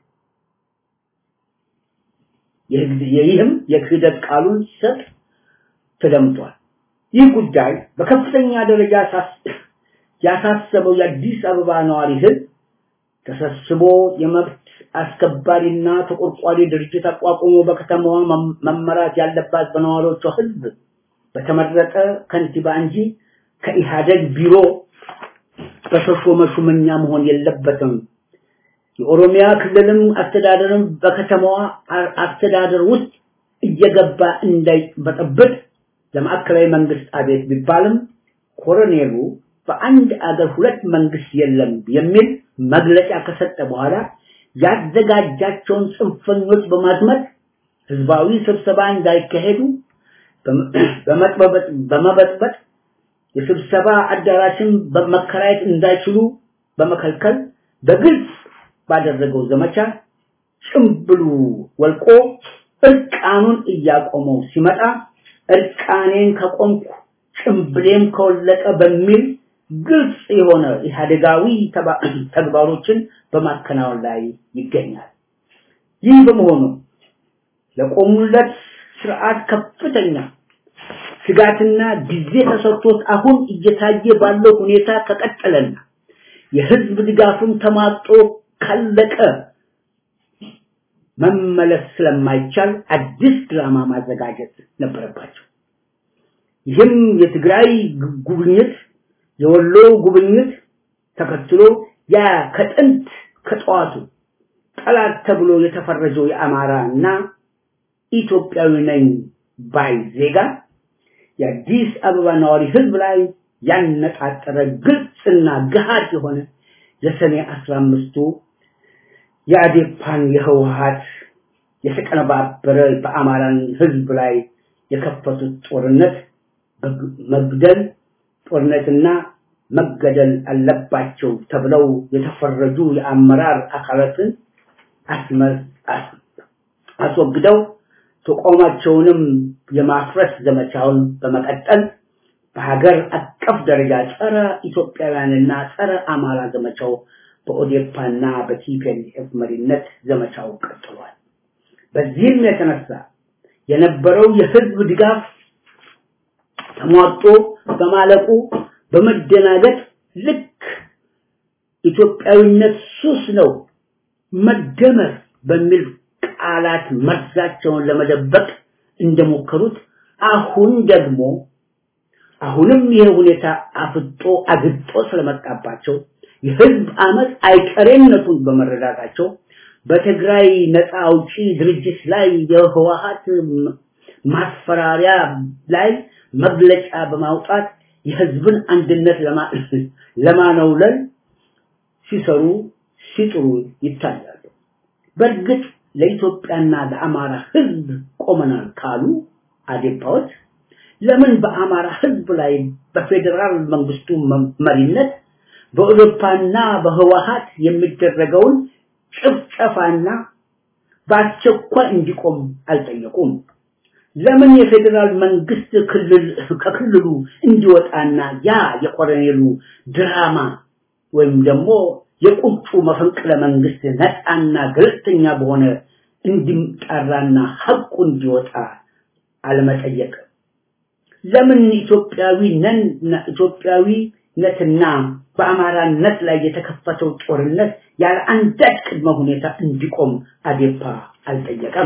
ይህም የክህደት ቃሉን ሲሰጥ ተደምጧል። ይህ ጉዳይ በከፍተኛ ደረጃ ያሳሰበው የአዲስ አበባ ነዋሪ ህዝብ ተሰብስቦ የመብት አስከባሪና ተቆርቋሪ ድርጅት አቋቁሞ በከተማዋ መም- መመራት ያለባት በነዋሪዎቿ ህዝብ በተመረጠ ከንቲባ እንጂ ከኢህአደግ ቢሮ በተሾመ ሹመኛ መሆን የለበትም። የኦሮሚያ ክልልም አስተዳደርም በከተማዋ አ- አስተዳደር ውስጥ እየገባ እንዳይበጠብጥ ለማዕከላዊ መንግስት አቤት ቢባልም ኮሎኔሉ በአንድ አገር ሁለት መንግስት የለም የሚል መግለጫ ከሰጠ በኋላ ያዘጋጃቸውን ጽንፈኞች በማዝመት ህዝባዊ ስብሰባ እንዳይካሄዱ በመ- በመጥበበጥ በመበጥበጥ የስብሰባ አዳራሽን በመከራየት እንዳይችሉ በመከልከል በግልጽ ባደረገው ዘመቻ ጭምብሉ ወልቆ እርቃኑን እያቆመው ሲመጣ እርቃኔን ከቆምኩ ጭምብሌም ከወለቀ በሚል ግልጽ የሆነ ኢህአዴጋዊ ተባ- ተግባሮችን በማከናወን ላይ ይገኛል። ይህ በመሆኑ ለቆሙለት ስርዓት ከፍተኛ ስጋትና ጊዜ ተሰጥቶት አሁን እየታየ ባለው ሁኔታ ከቀጠለና የህዝብ ድጋፍም ተማጦ ካለቀ መመለስ ስለማይቻል አዲስ ድራማ ማዘጋጀት ነበረባቸው። ይህም የትግራይ ግ- ጉብኝት የወሎ ጉብኝት ተከትሎ ያ ከጥንት ከጠዋቱ ጠላት ተብሎ የተፈረጀው የአማራ እና ኢትዮጵያዊ ነኝ ባይ ዜጋ የአዲስ አበባ ነዋሪ ህዝብ ላይ ያነጣጠረ ግልጽና ገሃድ የሆነ የሰኔ አስራ አምስቱ የአዴፓን የህወሀት የተቀነባበረ በአማራን ህዝብ ላይ የከፈቱት ጦርነት በግ- መግደል ጦርነትና መገደል አለባቸው ተብለው የተፈረጁ የአመራር አካላትን አስመ- አስ- አስወግደው ተቋማቸውንም የማፍረስ ዘመቻውን በመቀጠል በሀገር አቀፍ ደረጃ ጸረ ኢትዮጵያውያንና ጸረ አማራ ዘመቻው በኦዴፓና በቲፒኤልኤፍ መሪነት ዘመቻው ቀጥሏል። በዚህም የተነሳ የነበረው የህዝብ ድጋፍ ተሟጦ በማለቁ በመደናገጥ ልክ ኢትዮጵያዊነት ሱስ ነው መደመር በሚል ቃላት መርዛቸውን ለመደበቅ እንደሞከሩት አሁን ደግሞ አሁንም ይህ ሁኔታ አፍጦ አግጦ ስለመጣባቸው የህዝብ አመት አይቀሬነቱን በመረዳታቸው በትግራይ ነፃ አውጪ ድርጅት ላይ የህወሀት ማስፈራሪያ ላይ መግለጫ በማውጣት የህዝብን አንድነት ለማ- ለማነውለል ሲሰሩ ሲጥሩ ይታያሉ። በእርግጥ ለኢትዮጵያና ለአማራ ህዝብ ቆመናል ካሉ አዴፓዎች ለምን በአማራ ህዝብ ላይ በፌዴራል መንግስቱ መ- መሪነት በአውሮፓና በህወሀት የሚደረገውን ጭፍጨፋና በአስቸኳይ እንዲቆም አልጠየቁም? ለምን የፌዴራል መንግስት ክልል ከክልሉ እንዲወጣና ያ የኮሎኔሉ ድራማ ወይም ደግሞ የቁጡ መፈንቅለ መንግስት ነፃና ገለልተኛ በሆነ እንዲጣራና ሐቁ እንዲወጣ አለመጠየቅ? ለምን ኢትዮጵያዊ ነን ኢትዮጵያዊነትና በአማራነት ላይ የተከፈተው ጦርነት ያለ አንዳች ቅድመ ሁኔታ እንዲቆም አዴፓ አልጠየቀም?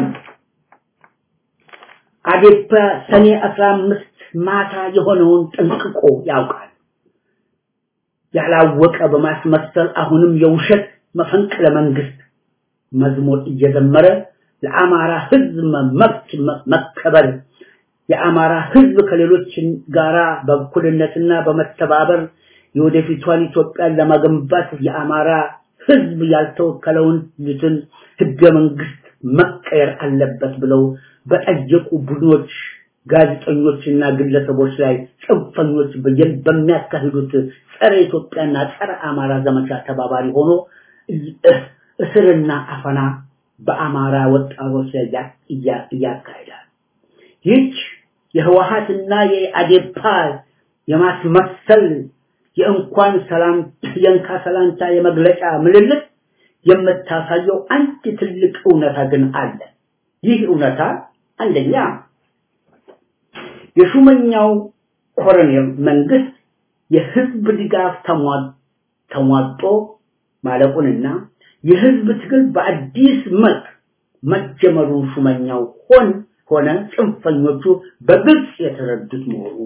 አዴፓ ሰኔ 15 ማታ የሆነውን ጠንቅቆ ያውቃል። ያላወቀ በማስመሰል አሁንም የውሸት መፈንቅለ መንግስት መዝሙር እየዘመረ ለአማራ ህዝብ መብት መከበር የአማራ ህዝብ ከሌሎች ጋራ በእኩልነትና በመተባበር የወደፊቷን ኢትዮጵያን ለመገንባት የአማራ ህዝብ ያልተወከለውን ልትን ህገ መንግስት መቀየር አለበት ብለው በጠየቁ ቡድኖች ጋዜጠኞችና ግለሰቦች ላይ ጽንፈኞች በየን- በሚያካሂዱት ጸረ ኢትዮጵያና ጸረ አማራ ዘመቻ ተባባሪ ሆኖ እ- እስርና አፈና በአማራ ወጣቶች ላይ ያ- እያ- እያካሄዳል። ይህች የህወሀትና የአዴፓ የማስመሰል የእንኳን ሰላም የእንካ ሰላምታ የመግለጫ ምልልት የምታሳየው አንድ ትልቅ እውነታ ግን አለ። ይህ እውነታ አንደኛ የሹመኛው ኮሎኔል መንግስት የህዝብ ድጋፍ ተሟ- ተሟጦ ማለቁንና የህዝብ ትግል በአዲስ መልክ መጀመሩን ሹመኛው ሆን ሆነ ጽንፈኞቹ በግልጽ የተረዱት መሆኑ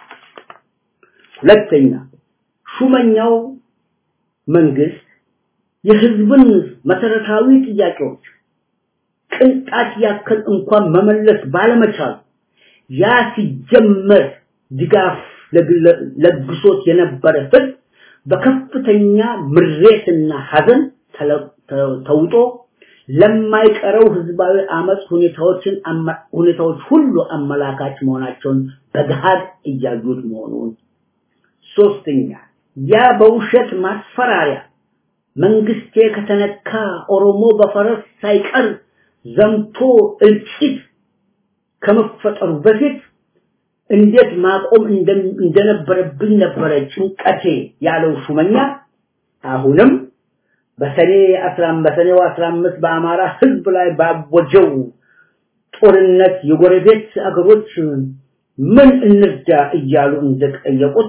ሁለተኛ ሹመኛው መንግስት የህዝብን መሰረታዊ ጥያቄዎች ቅንጣት ያክል እንኳን መመለስ ባለመቻሉ ያ ሲጀመር ድጋፍ ለግሶት የነበረ ህዝብ በከፍተኛ ምሬትና ሀዘን ተውጦ ለማይቀረው ህዝባዊ አመፅ ሁኔታዎችን ሁኔታዎች ሁሉ አመላካች መሆናቸውን በገሃድ እያዩት መሆኑን ሶስተኛ ያ በውሸት ማስፈራሪያ መንግስቴ ከተነካ ኦሮሞ በፈረስ ሳይቀር ዘምቶ እልቂት ከመፈጠሩ በፊት እንዴት ማቆም እንደነበረብኝ ነበረ ጭንቀቴ ያለው ሹመኛ አሁንም በሰኔ 15 በሰኔው 15 በአማራ ህዝብ ላይ ባወጀው ጦርነት የጎረቤት አገሮች ምን እንርዳ እያሉ እንደጠየቁት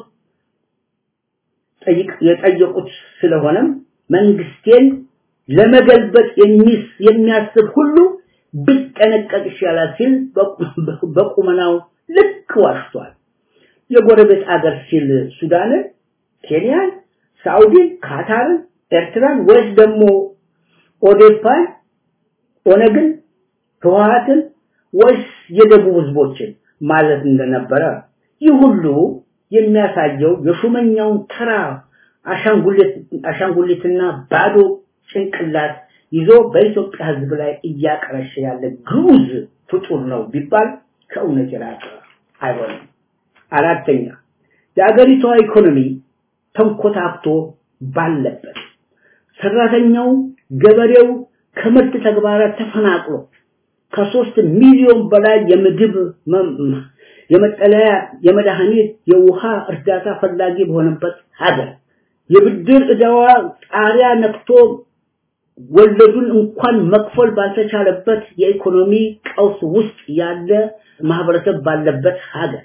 የጠየቁት ስለሆነም መንግስቴን ለመገልበጥ የሚያስብ ሁሉ ቢጠነቀቅ ይሻላል ሲል በቁመናው ልክ ዋሽቷል። የጎረቤት አገር ሲል ሱዳንን፣ ኬንያን፣ ሳውዲን፣ ካታርን፣ ኤርትራን ወይስ ደግሞ ኦዴፓን፣ ኦነግን፣ ህወሓትን ወይስ የደቡብ ህዝቦችን ማለት እንደነበረ ይህ ሁሉ የሚያሳየው የሹመኛውን ተራ አሻንጉሊትና ባዶ ጭንቅላት ይዞ በኢትዮጵያ ህዝብ ላይ እያቀረሸ ያለ ግዑዝ ፍጡር ነው ቢባል ከእውነት የራቀ አይሆንም። አራተኛ የአገሪቷ ኢኮኖሚ ተንኮታክቶ ባለበት ሰራተኛው ገበሬው ከምርት ተግባራት ተፈናቅሎ ከሶስት ሚሊዮን በላይ የምግብ የመጠለያ የመድኃኒት የውሃ እርዳታ ፈላጊ በሆነበት ሀገር የብድር እዳዋ ጣሪያ ነክቶ ወለዱን እንኳን መክፈል ባልተቻለበት የኢኮኖሚ ቀውስ ውስጥ ያለ ማህበረሰብ ባለበት ሀገር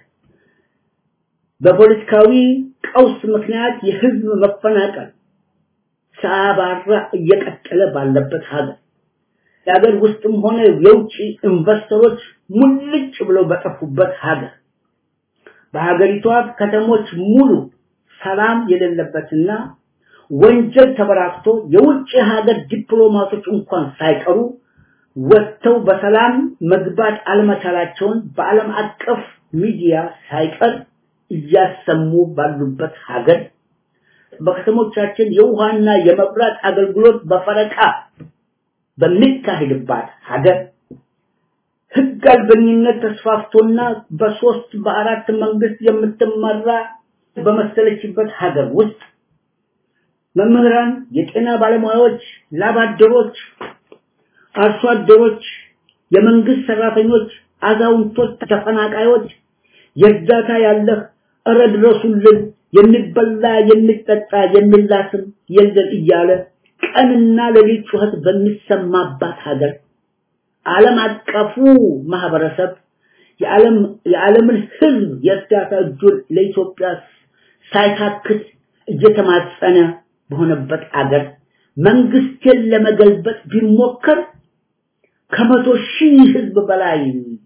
በፖለቲካዊ ቀውስ ምክንያት የህዝብ መፈናቀል ሳያባራ እየቀጠለ ባለበት ሀገር የሀገር ውስጥም ሆነ የውጭ ኢንቨስተሮች ሙልጭ ብለው በጠፉበት ሀገር በሀገሪቷ ከተሞች ሙሉ ሰላም የሌለበትና ወንጀል ተበራክቶ የውጭ ሀገር ዲፕሎማቶች እንኳን ሳይቀሩ ወጥተው በሰላም መግባት አለመቻላቸውን በዓለም አቀፍ ሚዲያ ሳይቀር እያሰሙ ባሉበት ሀገር በከተሞቻችን የውሃና የመብራት አገልግሎት በፈረቃ በሚካሄድባት ሀገር ህግ አልበኝነት ተስፋፍቶና በሶስት በአራት መንግስት የምትመራ በመሰለችበት ሀገር ውስጥ መምህራን፣ የጤና ባለሙያዎች፣ ላባደሮች፣ አርሶ አደሮች፣ የመንግስት ሰራተኞች፣ አዛውንቶች፣ ተፈናቃዮች የእርዳታ ያለህ እረ ድረሱልን፣ የሚበላ የሚጠጣ የሚላስም የለን እያለ ቀንና ሌሊት ጩኸት በሚሰማባት ሀገር ዓለም አቀፉ ማህበረሰብ የዓለም የዓለምን ህዝብ የእርዳታ እጁን ለኢትዮጵያ ሳይታክት እየተማጸነ በሆነበት አገር መንግስትን ለመገልበጥ ቢሞከር ከመቶ ሺህ ህዝብ በላይ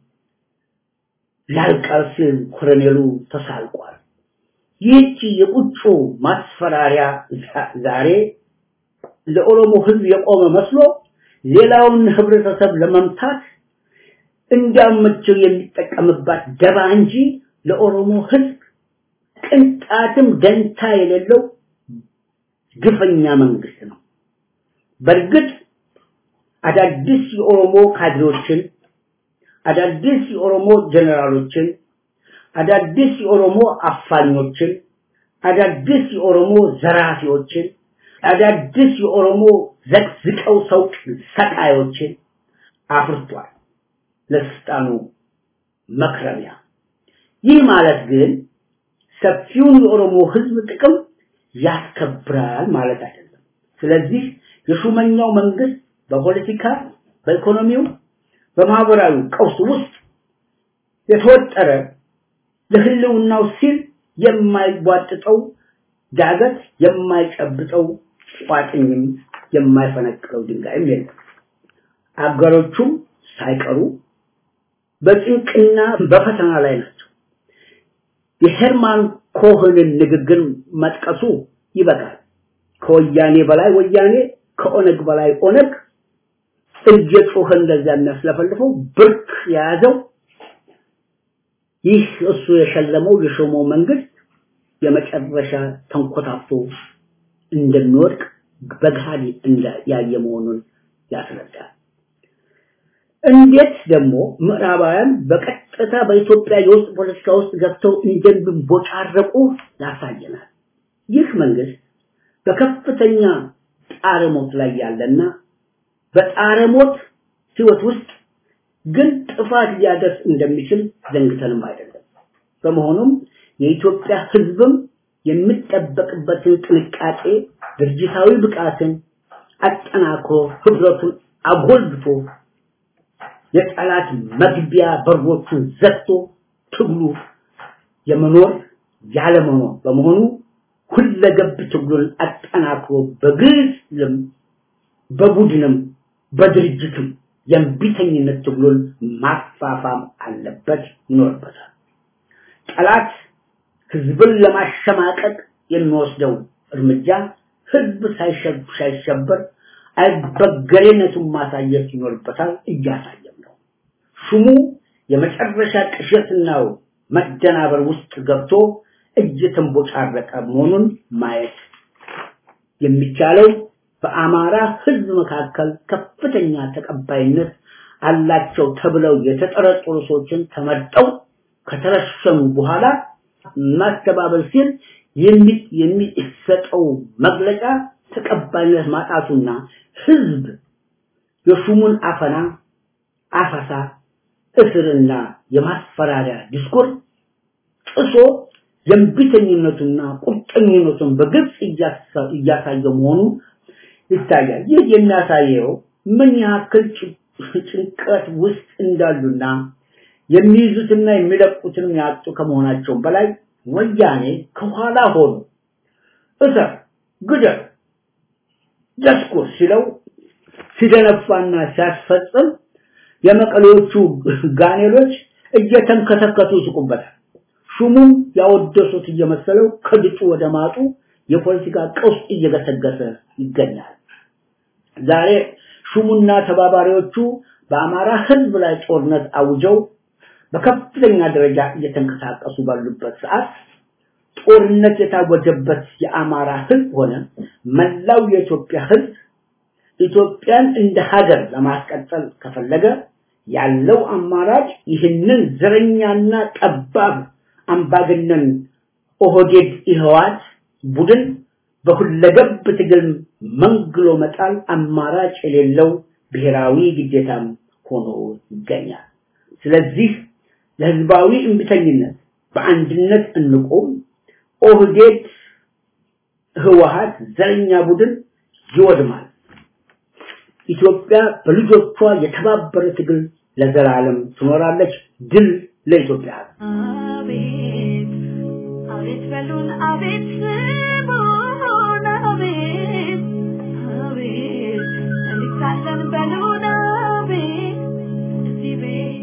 ያልቃል ሲል ኮሎኔሉ ተሳልቋል። ይህቺ የቁጩ ማስፈራሪያ ዛሬ ለኦሮሞ ህዝብ የቆመ መስሎ ሌላውን ህብረተሰብ ለመምታት እንዳመቸው የሚጠቀምባት ደባ እንጂ ለኦሮሞ ህዝብ ቅንጣትም ደንታ የሌለው ግፈኛ መንግስት ነው። በእርግጥ አዳዲስ የኦሮሞ ካድሬዎችን፣ አዳዲስ የኦሮሞ ጀነራሎችን፣ አዳዲስ የኦሮሞ አፋኞችን፣ አዳዲስ የኦሮሞ ዘራፊዎችን፣ አዳዲስ የኦሮሞ ዘቅዝቀው ሰው ሰቃዮችን አፍርቷል ለስልጣኑ መክረሚያ። ይህ ማለት ግን ሰፊውን የኦሮሞ ህዝብ ጥቅም ያስከብራል ማለት አይደለም። ስለዚህ የሹመኛው መንግስት በፖለቲካ፣ በኢኮኖሚው፣ በማህበራዊ ቀውስ ውስጥ የተወጠረ ለህልውናው ሲል የማይቧጥጠው ዳገት የማይጨብጠው ቋጥኝም የማይፈነቅለው ድንጋይም የለም። አገሮቹም ሳይቀሩ በጭንቅና በፈተና ላይ ናቸው። የሄርማን ኮህንን ንግግር መጥቀሱ ይበቃል። ከወያኔ በላይ ወያኔ፣ ከኦነግ በላይ ኦነግ እየጮኸ እንደዚያ የሚያስለፈልፈው ብርክ የያዘው ይህ እሱ የሸለመው የሾመው መንግስት የመጨረሻ ተንኮታፍቶ እንደሚወድቅ በገሃድ እንደ ያየ መሆኑን ያስረዳል። እንዴት ደግሞ ምዕራባውያን በቀጥታ በኢትዮጵያ የውስጥ ፖለቲካ ውስጥ ገብተው እንደሚቦጫረቁ ያሳየናል። ይህ መንግስት በከፍተኛ ጣረሞት ላይ ያለና በጣረሞት ህይወት ውስጥ ግን ጥፋት ሊያደርስ እንደሚችል ዘንግተንም አይደለም። በመሆኑም የኢትዮጵያ ህዝብም የሚጠበቅበትን ጥንቃቄ፣ ድርጅታዊ ብቃትን አጠናክሮ ህብረቱን አጎልብቶ የጠላት መግቢያ በሮቹን ዘግቶ ትግሉ የመኖር ያለመኖር በመሆኑ ሁለገብ ትግሉን አጠናክሮ በግልም በቡድንም በድርጅትም የእምቢተኝነት ትግሉን ማፋፋም አለበት ይኖርበታል። ጠላት ህዝብን ለማሸማቀቅ የሚወስደው እርምጃ ህዝብ ሳይሸበር አይበገሬነቱን ማሳየት ይኖርበታል። እያሳየም ነው። ሹሙ የመጨረሻ ቅዠትናው መደናበር ውስጥ ገብቶ እየተንቦጫረቀ መሆኑን ማየት የሚቻለው በአማራ ህዝብ መካከል ከፍተኛ ተቀባይነት አላቸው ተብለው የተጠረጠሩ ሰዎችን ተመርጠው ከተረሸኑ በኋላ ማስተባበል ሲል የሚሰጠው መግለጫ ተቀባይነት ማጣቱና ህዝብ የሹሙን አፈና አፈሳ እስርና የማስፈራሪያ ዲስኮር ጥሶ የእምቢተኝነቱና ቁርጠኝነቱን በግልጽ እያሳየ መሆኑ ይታያል። ይህ የሚያሳየው ምን ያክል ጭንቀት ውስጥ እንዳሉና የሚይዙትና የሚለቁትን ያጡ ከመሆናቸው በላይ ወያኔ ከኋላ ሆኖ እሰር፣ ግደል፣ ደስኩር ሲለው ሲደነፋና ሲያስፈጽም የመቀሌዎቹ ጋኔሎች እየተንከተከቱ ይስቁበታል። ሹሙም ያወደሱት እየመሰለው ከድጡ ወደ ማጡ የፖለቲካ ቀውስ እየገሰገሰ ይገኛል። ዛሬ ሹሙና ተባባሪዎቹ በአማራ ህዝብ ላይ ጦርነት አውጀው በከፍተኛ ደረጃ እየተንቀሳቀሱ ባሉበት ሰዓት ጦርነት የታወጀበት የአማራ ህዝብ ሆነ መላው የኢትዮጵያ ህዝብ ኢትዮጵያን እንደ ሀገር ለማስቀጠል ከፈለገ ያለው አማራጭ ይህንን ዘረኛና ጠባብ አምባገነን ኦህዴድ ኢህዋት ቡድን በሁለገብ ትግል መንግሎ መጣል አማራጭ የሌለው ብሔራዊ ግዴታም ሆኖ ይገኛል። ስለዚህ ለህዝባዊ እምቢተኝነት በአንድነት እንቆም። ኦህዴድ ህወሀት ዘረኛ ቡድን ይወድማል። ኢትዮጵያ በልጆቿ የተባበረ ትግል ለዘላለም ትኖራለች። ድል ለኢትዮጵያ! አቤት አቤት በሉን አቤት ስሙን አቤት አቤት እንካለን በሉን አቤት እዚህ ቤት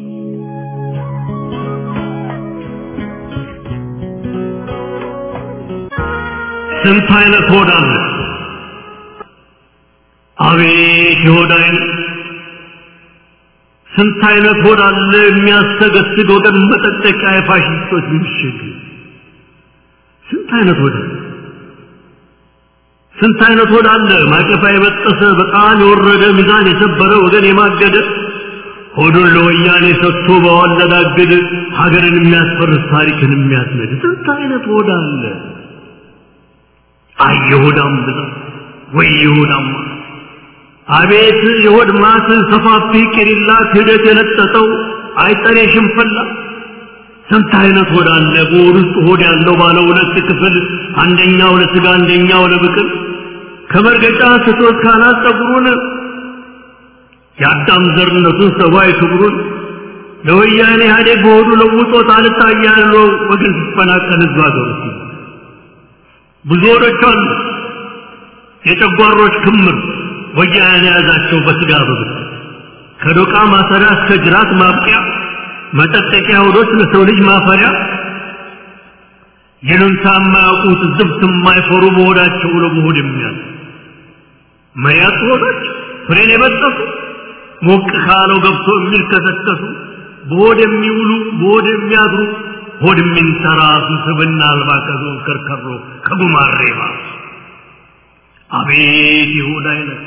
ስንት አይነት ሆድ አለ? አቤት የሆድ አይነት! ስንት አይነት ሆድ አለ የሚያስተገስግ ወገን መጠጠቂያ የፋሽስቶች ምሽግ! ስንት አይነት ሆድ አለ? ስንት አይነት ሆድ አለ ማቀፋ የበጠሰ በጣም የወረደ ሚዛን የሰበረ ወገን የማገደ ሆዱን ለወያኔ ሰጥቶ በዋለዳግድ ሀገርን የሚያስፈርስ ታሪክን የሚያስነድ ስንት አይነት ሆድ አለ? አይ የሆዳም ብዛት ወይ የሆዳም ማት! አቤት የሆድ ማት ሰፋፊ ቄሪላ ክህደት የለጠጠው አይጠሬ ሽንፈላ ስንት አይነት ሆድ አለ በሆድ ውስጥ ሆድ ያለው ባለ ሁለት ክፍል አንደኛው ለስጋ አንደኛው ለብቅል ከመርገጫ ስቶት ካናት ጸጉሩን የአዳም ዘርነቱን ሰብአዊ ክብሩን ለወያኔ ኢህአዴግ በሆዱ ለውጦት አልታያለው ወገን ሲፈናቀል ህዝብ ሀገሩ ብዙ ሆዶች አሉ የጨጓሮች ክምር ወያኔ ያዛቸው በስጋ በብት ከዶቃ ማሰሪያ እስከ ጅራት ማብቂያ መጠጠቂያ ሆዶች ለሰው ልጅ ማፈሪያ ይሉንታ የማያውቁት ዝብት የማይፈሩ በሆዳቸው ለመሆድ የሚያል መያት ሆዶች ፍሬን የበጠሱ ሞቅ ካለው ገብቶ የሚልከሰከሱ በሆድ የሚውሉ በሆድ የሚያድሩ ሆድ የሚንተራሱ ስብና አልባ ከዞን ከርከሮ ከጉማሬ ባሱ አቤት የሆድ አይነት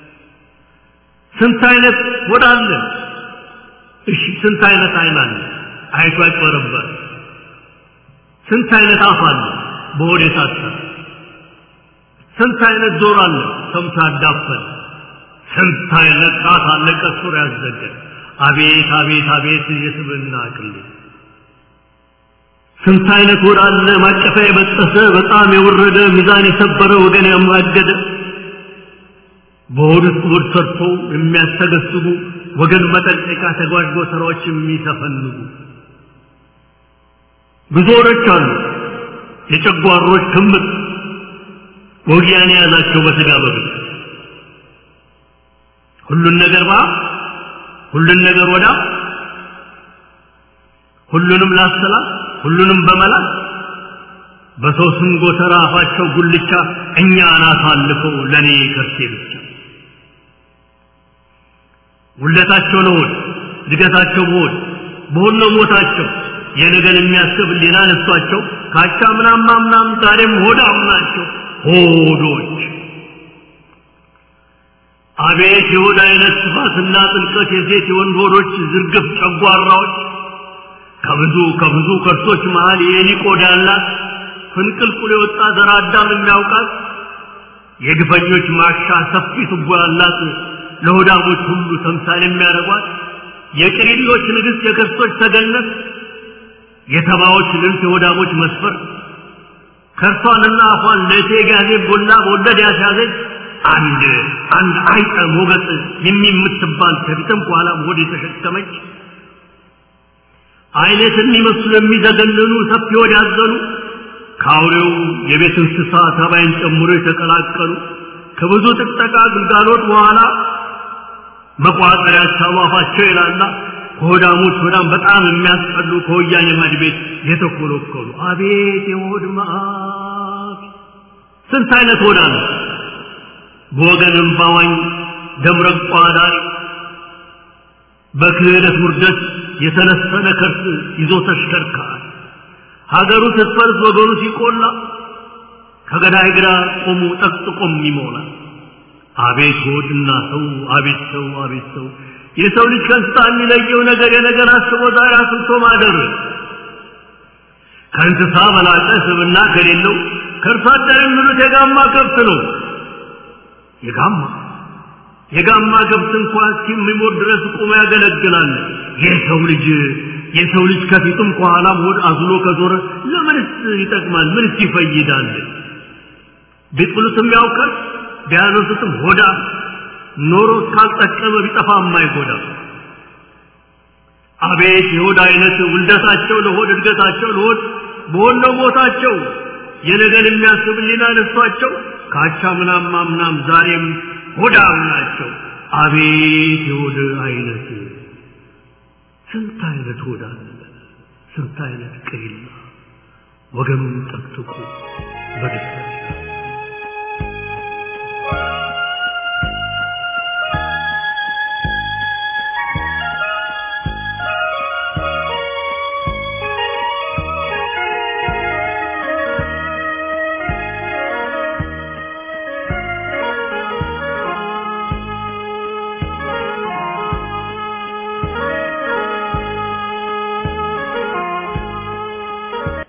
ስንት አይነት ሆድ አለ እሺ ስንት አይነት አይን አለ አይቶ አይጨረበር ስንት አይነት አፍ አለ በሆድ የታሰረ ስንት አይነት ጆሮ አለ ሰምቶ ያዳፈን ስንት አይነት ጣት አለ ቀሱር ያዘገ አቤት አቤት አቤት የስብና አቅል ስንት አይነት ሆድ አለ ማቀፊያ የበጠሰ በጣም የወረደ ሚዛን የሰበረ ወገን ያማገደ በሆድ ውስጥ ሆድ ሰርቶ የሚያስተገስጉ ወገን መጠንቀቂያ ተጓዥ ጎተራዎች የሚተፈንጉ ብዙ ሆዶች አሉ የጨጓሮች ክምር ወጊያን የያዛቸው በስጋ በብት ሁሉን ነገር ባ ሁሉን ነገር ወዳ ሁሉንም ላሰላት ሁሉንም በመላት በሰው ስም ጎተራ አፋቸው ጉልቻ እኛ አናት አልፈው ለእኔ ከርሴ ብቻ ውለታቸው ለሆድ እድገታቸው በሆድ በሆድ ነው ሞታቸው የነገን የሚያስብ ሌላ ነሷቸው ካቻ ምናም ማምናም ዛሬም ሆዳም ናቸው ሆዶች አቤት የሆድ አይነት ስፋትና ጥልቀት የሴት የወንድ ሆዶች ዝርግፍ ጨጓራዎች ከብዙ ከብዙ ከርሶች መሃል የኤሊ ቆዳ ያላት ፍንቅልቁል የወጣ ዘር አዳም የሚያውቃት የግፈኞች ማሻ ሰፊ ቱቦ ያላት ለሆዳሞች ሁሉ ተምሳሌ የሚያደርጓት የቅሪሎች ንግሥት የከርሶች ተገነት የተባዎች ልብስ የሆዳሞች መስፈር ከርሷንና አፏን ለእቴ ጋዜ ቦላ በወለድ ያስያዘች አንድ አንድ አይጠ ሞገጥ የሚምትባል ከፊትም ከኋላም ሆድ የተሸከመች አይነት የሚመስሉ የሚዘገንኑ ሰፊ ሆድ ያዘሉ ከአውሬው የቤት እንስሳ ተባይን ጨምሮ የተቀላቀሉ ከብዙ ጥቅጠቃ ግልጋሎት በኋላ መቋጠሪያ አፋቸው ይላላ ከሆዳሞች ሆዳም በጣም የሚያስጠሉ ከወያኔ ማድ ቤት የተኮለኮሉ አቤት የሆድ መዓት ስንት አይነት ሆዳ ነው በወገን እምባዋኝ ደምረቋ ዳሪ በክህደት ውርደት የተነሰነ ከርስ ይዞ ተሽከርካሪ ሀገሩ ስትፈርስ ወገኑ ሲቆላ ከገዳይ ግራ ቆሙ ጠቅጥቆም ይሞላል አቤት ሆድና ሰው አቤት ሰው አቤት ሰው የሰው ልጅ ከእንስሳ የሚለየው ነገር የነገር አስቦ ዛሬ አስብቶ ማደር ከእንስሳ በላቀ ስብና ከሌለው ከእርሷ አደር የሚሉት የጋማ ከብት ነው የጋማ የጋማ ከብት እንኳን እስኪሞት ድረስ ቆሞ ያገለግላል የሰው ልጅ የሰው ልጅ ከፊቱም ከኋላም ሆድ አዝሎ ከዞረ ለምንስ ይጠቅማል ምንስ ይፈይዳል ቢጥሉትም ያውቃል ቢያነሱትም ሆዳ ኖሮ እስካልጠቀመ ቢጠፋ የማይጎዳ አቤት የሆድ አይነት ውልደታቸው ለሆድ እድገታቸው ለሆድ በሆነው ሞታቸው የነገን የሚያስብ ሊና ነሷቸው ካቻ ምናም ማምናም ዛሬም ሆዳም ናቸው አቤት የሆድ አይነት ስንት አይነት ሆዳ ስንት አይነት ቅሪላ ወገኑን ጠቅጥቁ በደስታ